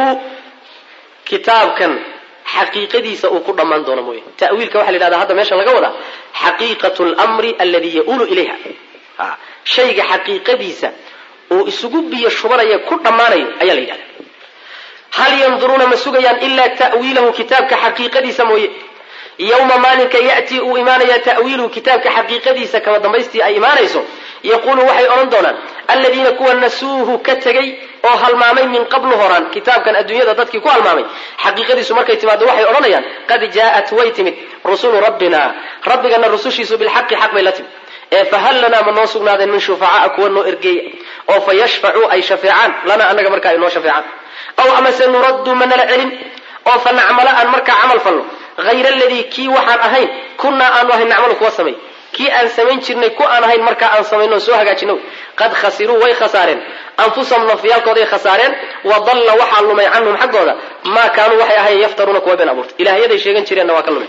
kitaabkan xaqiiqadiisa uu ku dhammaan doono mooye ta'wiilka waxa la yidhahda hadda meesha laga wadaa xaqiiqatu lmri alladii ya'uulu ilayha shayga xaqiiqadiisa uu isugu biyo shubanaya ku dhammaanayo ayaa la yidhahda hal yanduruuna ma sugayaan ilaa ta'wiilahu kitaabka xaqiiqadiisa mooye yowma maalinka ya'tii uu imaanaya ta'wiiluhu kitaabka xaqiiqadiisa kama dambaystii ay imaanayso yaquulu waxay odhan doonaan aladiina kuwa nasuuhu ka tegey oo halmaamay min qablu horaan kitaabkan adduunyada dadkii ku halmaamay xaqiiqadiisu markay timaado waxay odhanayaan qad jaa'at way timid rusulu rabbina rabbigana rusushiisu bilxaqi xaq bay la timid ee fahal lanaa ma noo sugnaadeen min shufacaa kuwa noo ergeeya oo fa yashfacuu ay shafeecaan lanaa annaga markaa ay noo shafeecaan aw amase nuraddu ma nala celin oo fa nacmala aan markaa camal falno hayra aladii kii waxaan ahayn kunnaa aanu ahayn nacmalu kuwa samay kii aan samayn jirnay ku aan ahayn markaa aan samayno soo hagaajino qad khasiruu way khasaareen anfusahum nafyaalkooday khasaareen wa dalla waxaa lumay canhum xaggooda maa kaanuu waxay ahayn yaftaruuna kuwa been abuurta ilaahyaday sheegan jireenna waa ka lumay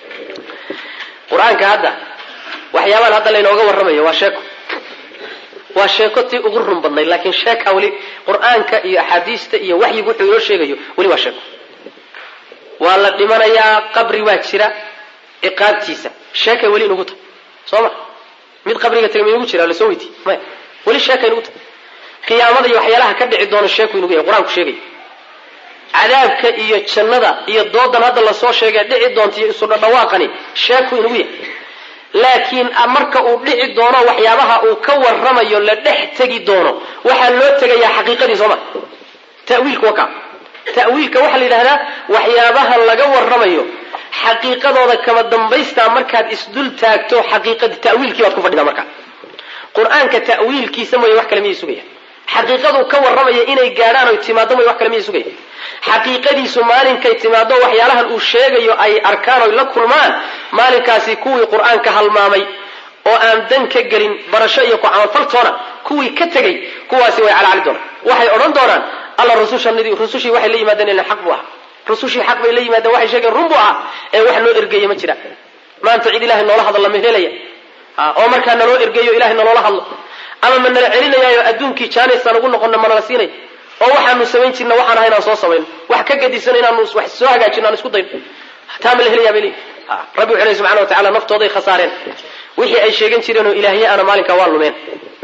qur-aanka hadda waxyaabaan hadda laynooga warramayo waa sheeko waa sheeko tii ugu run badnayd laakiin sheeka weli qur-aanka iyo axaadiista iyo waxyigu wuxuu inoo sheegayo weli waa sheeko waa la dhimanayaa qabri waa jira ciqaabtiisa sheekay weli inugu tahay soo ma mid qabriga tagay ma inugu jira lasoo weydiiy maya weli sheeka inugu tahay qiyaamada iyo waxyaalaha ka dhici doono sheeku inugu yahay qur-aanku sheegay cadaabka iyo jannada iyo doodan hadda lasoo sheegay dhici doonta iyo isu dhadhawaaqani sheeku inugu yahay laakiin marka uu dhici doono waxyaabaha uu ka warramayo la dhex tegi doono waxaa loo tegayaa xaqiiqadii sooma tawiilka waka ta'wiilka waxaa la yidhahdaa waxyaabaha laga warramayo xaqiiqadooda kama dambaystaa markaad isdul taagto xaqiiqadii ta'wiilkii baad ku fadhidaa markaa qur-aanka ta'wiilkiisa mooye wax kale miyay sugaya xaqiiqaduu ka warramaya inay gaadhaan oy timaado mooye wax kale miyay sugaya xaqiiqadiisu maalinkay timaado waxyaalahan uu sheegayo ay arkaan oy la kulmaan maalinkaasi kuwii qur-aanka halmaamay oo aan dan ka gelin barasho iyo ku camalfaltoona kuwii ka tegey kuwaasi way calacali doonaan waxay odhan doonaan alla rusushanidii rusushii waxay la yimaadeen ila xaq buu ahaa rusushii xaq bay la yimaadeen waxay sheegeen run buu ahaa ee wax loo ergeeye ma jira maanta cid ilahay noola hadlo lama helaya oo markaa naloo ergeeyo ilahay naloola hadlo ama ma nala celinayaayo adduunkii jaanisaan ugu noqono manala siinay oo waxaanu samayn jirna waxaan ahay inaan soo samayno wax ka gadisan inaanu wax soo hagaajino aan isku dayno taa ma la helayaa bay leeyihi rabbi wuxuu lehy subxana wa tacala naftooday khasaareen wixii ay sheegan jireen oo ilaahye ana maalinkaa waa lumeen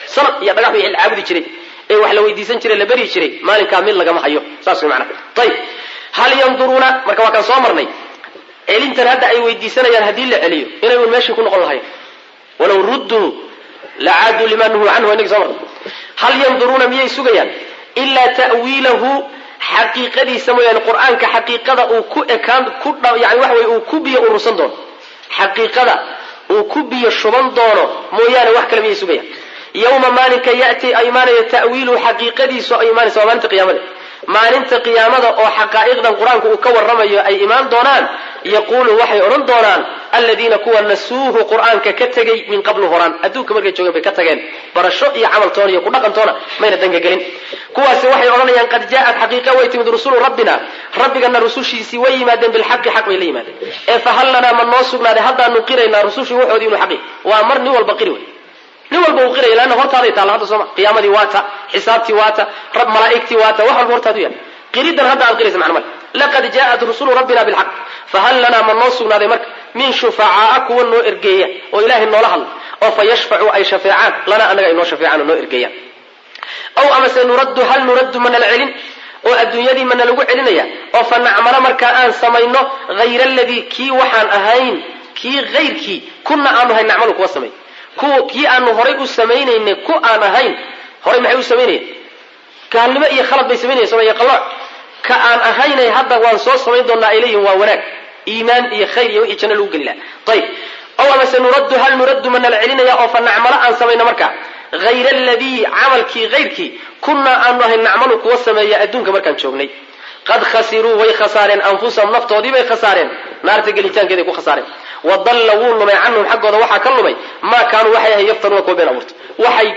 sanad iyo dhagax wixii la caabudi jiray ee wax la weydiisan jiray la beryi jiray maalinkaa mid lagama hayo saas way macnaha ayib hal yanduruuna marka waa kaan soo marnay celintan hadda ay weydiisanayaan haddii la celiyo inay un meeshii ku noqon lahayn walaw rudduu lacaaduu lima nuhuu canhu inagi soo marnay hal yanduruuna miyay sugayaan ilaa ta'wiilahu xaqiiqadiisa mooyaane qur-aanka xaqiiqada uu ku ekaan ku yani waxa weye uu ku biyo urursan doono xaqiiqada uu ku biyo shuban doono mooyaane wax kale miyay sugayaan yawma maalinka ya'ti ay imaanaya ta'wiiluhu xaqiiqadiisu ay imaanaysa waa maalinta qiyaamada maalinta qiyaamada oo xaqaa'iqdan qur-aanku uu ka warramayo ay imaan doonaan yaquulu waxay odhan doonaan aladiina kuwa nasuuhu qur-aanka ka tegey min qablu horaan adduunka markay joogeen bay ka tageen barasho iyo camaltoona iyo kudhaqantoona mayna dangagelin kuwaasi waxay odhanayaan qad jaa'at xaqiiqa way timid rusulu rabbina rabbigana rusushiisii way yimaadeen bilxaqi xaq bay la yimaadeen ee fahal lanaa ma noo sugnaaday haddaanu qiraynaa rusushii waxoodii inuu xaqi waa mar nin walba qiri wey nin walba uu qiraya leanna hortaaday taalla hadda sooma qiyaamadii waata xisaabtii waata rab malaa'igtii waata wax walba hortaadu yaal qiridan hadda aad qiraysa macna male laqad jaa'at rusulu rabbina bilxaq fahal lanaa ma noo sugnaaday marka min shufacaa'a kuwa noo ergeeya oo ilaahay noola hadla oo fa yashfacu ay shafeecaan lanaa annaga ay noo shafeecaan oo noo ergeeyaan aw amase nuraddu hal nuraddu mana la celin oo adduunyadii mana lagu celinaya oo fa nacmalo markaa aan samayno hayra aladii kii waxaan ahayn kii hayrkii kuna aanu ahayn nacmalu kuwa samay kuwa kii aanu horay u samaynaynay ku aan ahayn horay maxay u samaynayeen gaalnimo iyo khalad bay samaynaya soomaya qalooc ka aan ahaynay hadda waan soo samayn doonaa ay leeyihin waa wanaag iimaan iyo khayr iyo wixii janno lagu geli laha ayib aw amase nuraddu hal nuraddu mana la celinaya oo fa nacmalo aan samayno markaa hayra aladii camalkii hayrkii kunaa aanu ahayn nacmalu kuwa sameeya adduunka markaan joognay qad khasiruu way khasaareen anfusahum naftoodii bay khasaareen naarta gelitaankeeday ku khasaareen wadalla wuu lumay canhum xaggooda waxaa ka lumay maa kaanuu waxay ahayn yaftanuuna kuwa been abuurta waxay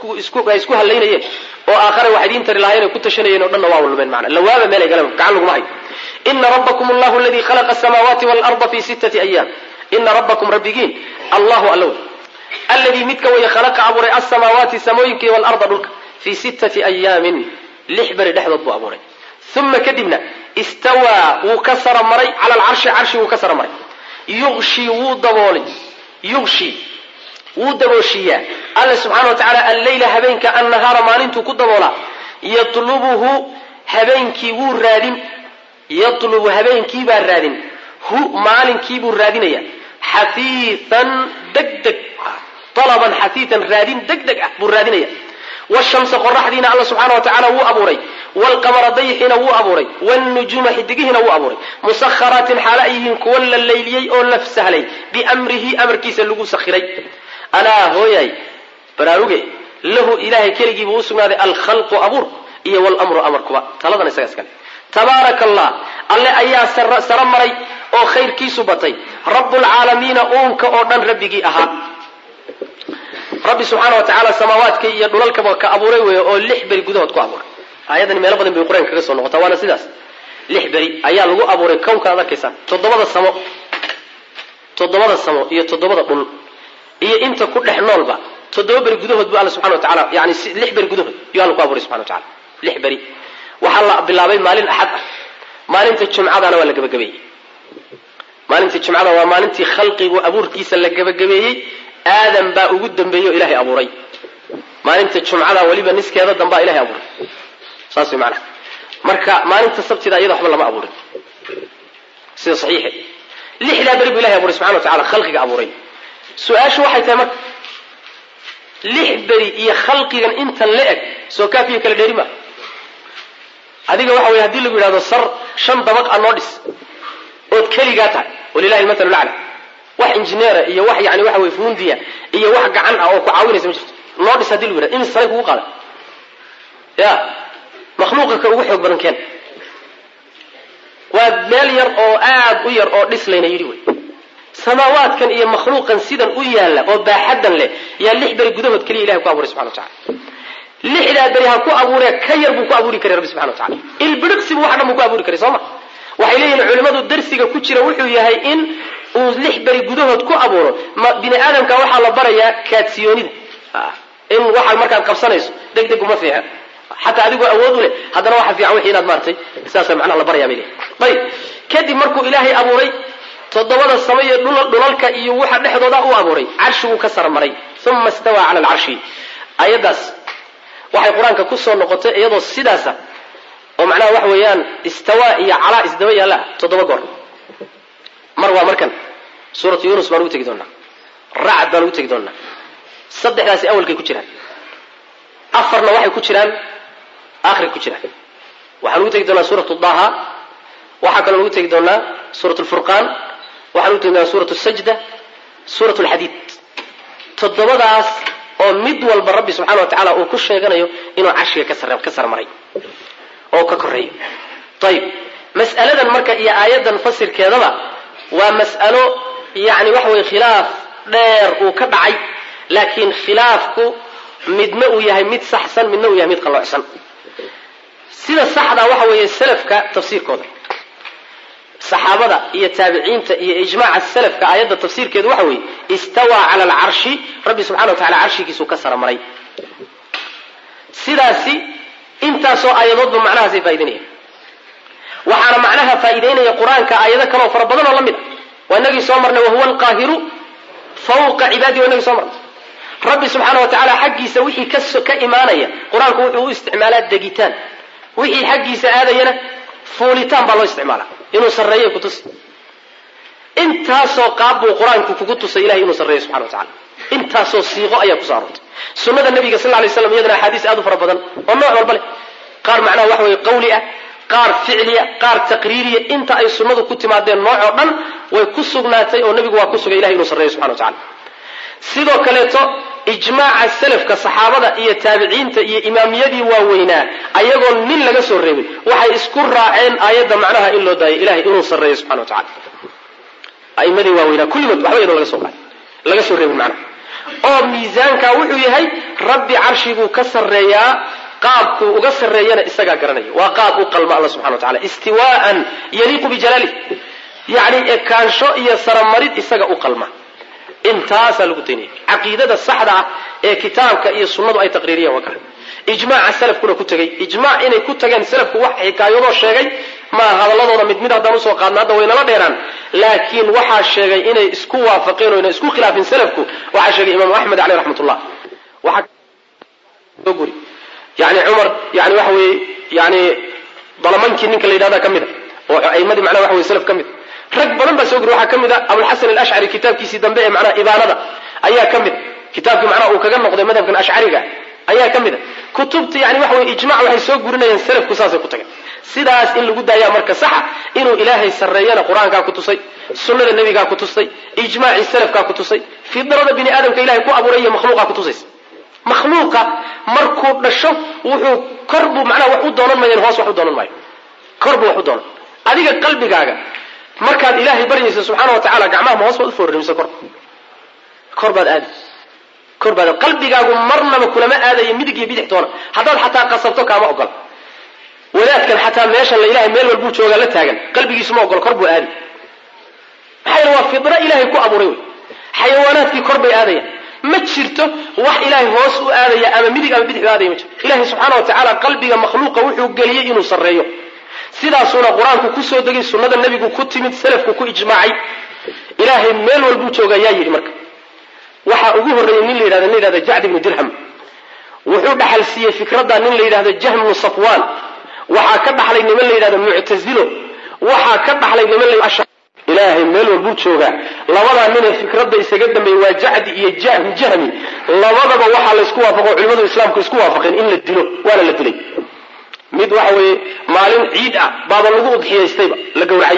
isku hallaynayeen oo aakhare wax idiin tari lahayen ay ku tashanayeen o dhanna waa lumeen macna lawaaba meelay galeen gacan laguma hayo ina rabbakum allahu aladii khalaqa asamaawaati waalarda fi sittati ayaam ina rabbakum rabbigiin allahu allow alladii midka waya khalaqa abuuray asamaawaati samooyinka iyo waalarda dhulka fii sittati ayaamin lix beri dhexdood buu abuuray uma kadibna istawaa wuu ka sara maray cala alcarshi carshi wuu ka sara maray yushi wuu daboolay yushi wuu dabooshiiyaa alla subxana wa tacaala alleyla habeenka annahaara maalintuu ku daboolaa yatlubuhu habeenkii wuu raadin yatlubu habeenkiibaa raadin hu maalinkiibuu raadinaya xafiifan deg deg alaban xafiifan raadin deg deg ah buu raadinaya wshamsa qoraxdiina alla subxaana wa tacala wuu abuuray wlqamara dayxiina wuu abuuray wnujuuma xidigihiina wuu abuuray musakharaatin xaalo ay yihiin kuwa la layliyey oo la sahlay biamrihi amarkiisa lagu sakhiray alaa hooyay baraaruge lahu ilahay keligiibuu u sugnaaday alkhalqu abuur iyo wlmru amarkuba taladan isaga iskale tabaaraka allah alle ayaa saro maray oo khayrkiisu batay rablcaalamiina uunka oo dhan rabbigii ahaa rabbi subxaana wa tacaala samaawaadka iyo dhulalkaba ka abuuray wey oo lix beri gudahood ku abuuray aayadani meelo badan bay qur-aanka kaga soo noqotaa waana sidaas lix beri ayaa lagu abuuray kownka ad arkaysaan toddobada samo toddobada samo iyo toddobada dhul iyo inta ku dhex noolba toddoba beri gudahood bu alla subxana wa tacaala yani lix beri gudahood yuu alla ku abuuray subxana wa tacala lix beri waxaa la bilaabay maalin axad ah maalinta jumcadana waa la gebagabeeyey maalintii jumcada waa maalintii khalqigu abuurkiisa la gebagabeeyey aadam baa ugu dambeeyey oo ilaahay abuuray maalinta jumcada weliba niskeeda dambaa ilahay abuuray saas way macnaha marka maalinta sabtida iyada waxba lama abuurin sida saxiixe lixdaa beri buu ilahay abuuray subxana wa tacala khalqiga abuuray su-aashu waxay tahay marka lix beri iyo khalqigan intan la eg soo kaafiyo kala dheeri maa adiga waxa weye hadii lagu yidhahdo sar shan dabaq a noo dhis ood keligaa tahay walilahi lmathalu lacla wax injineera iyo wax yani waxa weye fundiya iyo wax gacan ah oo ku caawinaysa ma jirto noo dhis hadii lagu yidhahdo imis saray kugu qaada ya makhluuqa ka ugu xoog badan keen waa meel yar oo aad u yar oo dhis layna yidhi wey samaawaadkan iyo makhluuqan sidan u yaalla oo baaxaddan leh yaa lix beri gudahood keliya ilahay ku abuuray subxana wa tacala lixdaa beri ha ku abuuree ka yar buu ku abuuri karay rabbi subxana wa tacala ilbiriqsibu wax dhan buu ku abuuri karay soo ma waxay leeyihin culimmadu darsiga ku jira wuxuu yahay in uu lix beri gudahood ku abuuro bini aadamka waxaa la barayaa kaadsiyoonida in waxaad markaad qabsanayso deg deg uma fiixa xataa adigoo awood u leh haddana waxa fiican wixii inaad maartay sidaasa macnaha la baraya bay leeyihin ayib kadib markuu ilaahay abuuray toddobada sama iyo dhulalka iyo waxa dhexdooda u abuuray carshiguu ka sarmaray uma istawaa cala alcarshi ayaddaas waxay qur-aanka kusoo noqotay iyadoo sidaasa oo macnaha waxa weeyaan istawaa iyo calaa isdaba yaalla toddoba goor mar waa markan suuratu yunus baan ugu tegi doonaa racd baan ugu tegi doonaa saddexdaasi awalkay ku jiraan afarna waxay ku jiraan akhri ku jiraan waxaan ugu tegi doonaa suuratu daha waxaa kaloo ugu tegi doonaa suurat lfurqaan waxaan ugu tegi doonaa suurat sajda suurat lxadiid toddobadaas oo mid walba rabbi subxana wa tacaala uu ku sheeganayo inuu carshiga ka sarmaray oo ka koreeyo ayib mas'aladan marka iyo aayaddan fasirkeedaba waa mas'alo yani waxa weye khilaaf dheer uu ka dhacay laakiin khilaafku midna uu yahay mid saxsan midna uu yahay mid qalloocsan sida saxda waxa weeye salafka tafsiirkooda saxaabada iyo taabiciinta iyo ijmaaca salafka aayadda tafsiirkeedu waxa weeye istawaa cala alcarshi rabbi subxana wa tacala carshigiisuu ka saramaray sidaasi intaasoo aayadoodba macnahaasay faa'idaynayaan waxaana macnaha faa'iidaynaya qur-aanka aayado kaleoo fara badan oo la mid a waa inagii soo marnay wahuwa alqaahiru fawqa cibaadihi waa inagii soo marnay rabbi subxaana wa tacaala xaggiisa wixii ka imaanaya qur-aanku wuxuu u isticmaalaa degitaan wixii xaggiisa aadayana fuulitaan baa loo isticmaala inuu sarreeyo kutusi intaasoo qaab buu qur-aanku kugu tusay ilahay inuu sarreeyo subxana wa tacala intaasoo siiqo ayaa kusoo aroortay sunnada nabiga sal lay slam iyadana axaadiis aad u fara badan oo nooc walba leh qaar macnaha waxa weye qawli ah qaar ficliya qaar taqriiriya inta ay sunnadu ku timaadeen nooc oo dhan way ku sugnaatay oo nebigu waa ku sugay ilahay inuu sarreeyo subxana wa tacala sidoo kaleeto ijmaaca salafka saxaabada iyo taabiciinta iyo imaamiyadii waaweynaa ayagoon nin laga soo reebin waxay isku raaceen aayadda macnaha in loo daayo ilahay inuu sarreeyo subxana wa tacala aimadii waaweynaa kulligood waxba iyadoo laga soo qaay laga soo reebin macnaha oo miisaanka wuxuu yahay rabbi carshiguu ka sarreeyaa qaabkuu uga sarreeyana isagaa garanaya waa qaab u qalma alla subxana wa tacala istiwaaan yaliiqu bijalaalih yacni ekaansho iyo saramarid isaga u qalma intaasaa lagu daynaya caqiidada saxda ah ee kitaabka iyo sunnadu ay taqriiriyeen waa kaa ijmaaca salafkuna ku tegey ijmaac inay ku tageen salafku wax xikaayadoo sheegay maa hadaladooda mid mid haddaan usoo qaadna hadda waynala dheeraan laakiin waxaa sheegay inay isku waafaqeen o inay isku khilaafin salafku waxaa sheegay imaamu axmed caleyh raxmatullah waxaa guri yani cumar yani waxa weeye yani dalamankii ninka la yidhahda ka mid a oo aimadii macnaha waxa weye salaf ka mid rag badan baa soo guri waxaa ka mid a abulxasan alashcari kitaabkiisii dambe ee macnaha ibaanada ayaa ka mid kitaabkii macnaha uu kaga noqday madhabkan ashcariga ayaa ka mid a kutubta yani waxa weye ijmac waxay soo gurinayaan salafku saasay ku tageen sidaas in lagu daayaa marka saxa inuu ilaahay sarreeyana qur-aankaa ku tusay sunnada nebigaa ku tustay ijmaacii salafkaa ku tusay fidrada bini aadamka ilahay ku abuuray iyo makhluuqaa ku tusaysa makhluuqa markuu dhasho wuxuu kor buu macnaha wax u doonan mayan hoos wax u doonan maayo kor buu wax u doonan adiga qalbigaaga markaad ilaahay baryaysa subxaana wa tacala gacmaha ma hoos baad u foorari mise kor kor baad aadi kor baad qalbigaagu marnaba kulama aadayo midig iyo bidix toona haddaad xataa qasabto kaama ogola wadaadkan xataa meeshan la ilahay meel walbuu joogaa la taagan qalbigiisu ma ogolo kor buu aadi maxaa yeele waa fidro ilaahay ku abuuray wey xayawaanaadkii kor bay aadayaan ma jirto wax ilaahay hoos u aadaya ama midig ama bidix u aadaya ma jirto ilahay subxaana wa tacaala qalbiga makhluuqa wuxuu geliyey inuu sarreeyo sidaasuuna qur-aanku kusoo degay sunnada nebigu ku timid salafku ku ijmaacay ilaahay meel walbuu joogaa yaa yidhi marka waxaa ugu horreeyey nin la yidhahdo nin yidhahdo jacd ibnu dirham wuxuu dhaxal siiyey fikradda nin la yidhahdo jahm ibnu safwaan waxaa ka dhaxlay niman la yidhahdo muctazilo waxaa ka dhaxlay niman la ilaahay meel walbuu joogaa labadaa ninee fikradda isaga dambeeyey waa jacdi iyo jahm jahmi labadaba waxaa laysku waafaqo culimadu islaamku isku waafaqeen in la dilo waana la dilay mid waxa weeye maalin ciid ah baaba lagu udxiyaystayba la gowracay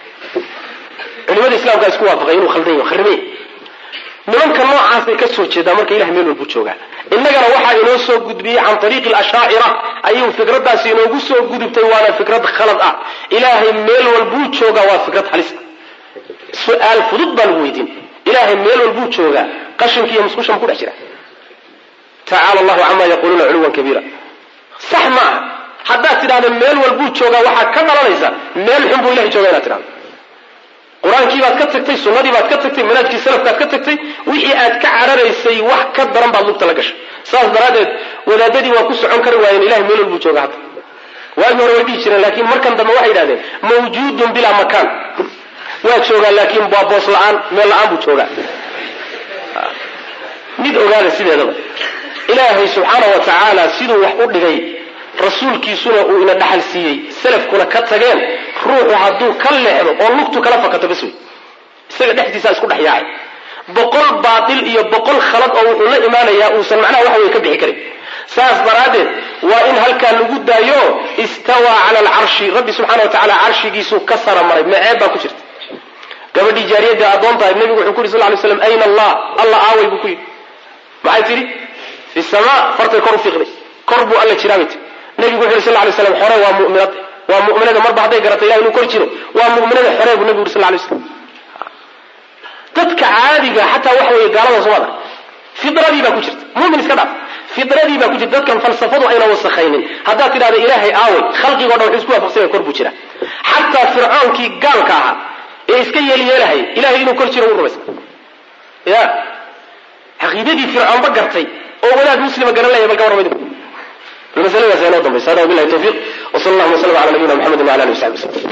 culimada islamkaa isku waafaqay inuu khaldan yaho kharrimey nimanka noocaasay ka soo jeedaa marka ilahay meel walbuu joogaa innagana waxaa inoo soo gudbiyey can ariiqi alashaacira ayuu fikraddaasi inoogu soo gudubtay waana fikrad khalad ah ilaahay meel walbuu joogaa waa fikrad halis su-aal fudud baa lagu weydiin ilaahay meel walbuu joogaa qashinka iyo musqusha ma ku dhex jira tacaala allahu camaa yaquuluuna culuwan kabiira sax ma aha haddaad tidhahda meel walbuu joogaa waxaa ka dhalanaysa meel xun buu ilahay jooga inaad tidhahdo qur-aankii baad ka tagtay sunnadii baad ka tagtay manaajkii salafkaad ka tagtay wixii aad ka cararaysay wax ka daran baad lugta la gashay saas daraaddeed wadaadadii waa ku socon kari waayeen ilahay meel walbuu jooga hadda waagii hore way dhihi jireen laakiin markan dambe waxay yidhahdeen mawjuudun bilaa makaan waa joogaa laakiin waa boos la-aan meel la-aan buu joogaa mid ogaada sideedaba ilaahay subxaana wa tacaala siduu wax u dhigay rasuulkiisuna uu ina dhaxal siiyey salafkuna ka tageen ruuxu hadduu ka leexdo oo lugtu kala fakato bas wey isaga dhexdiisaa isku dhex yaacay boqol baatil iyo boqol khalad oo wuxuu la imaanayaa uusan macnaha waxa wey ka bixi karin saas daraaddeed waa in halkaa lagu daayo istawaa cala alcarshi rabbi subxana wa tacala carshigiisuu ka sara maray maceeb baa ku jirta gabadhii jaariyadda addoon tahay nebigu wuxuu ku yidhi sal ly slam ayna allah alla aaway buu ku yidhi maxay tidhi fi samaa fartay kor u fiiqday kor buu alla jiraa bay tii nebigu wuxu yidhi sal lay slam xore waa mu'minad waa mu'minada marba hadday garata ilahi inuu kor jiro waa mu'minada xore buu nebigu yuri sal lay slam dadka caadiga xataa waxa weeye gaalada soomada fidradii baa ku jirta mumin iska dhaaf fidradii baa ku jirta dadkan falsafadu ayna wasakhaynin haddaad tidhahda ilaahay aaway khalqigo dhan wuxuu isku waafaqsanya kor buu jira xataa fircoonkii gaalka ahaa ee iska yeelyeelahay ilahay inuu kor jiro u rumaysa ya caqiidadii fircoonba gartay oo wadaad muslima garan laya bal ka warramay bal masaladaas inoo dambaysa hada wabillahi tawfiiq wa sal allahuma wa sallam ala nabiyina muxamedin wala alihi wasaxbi wasallam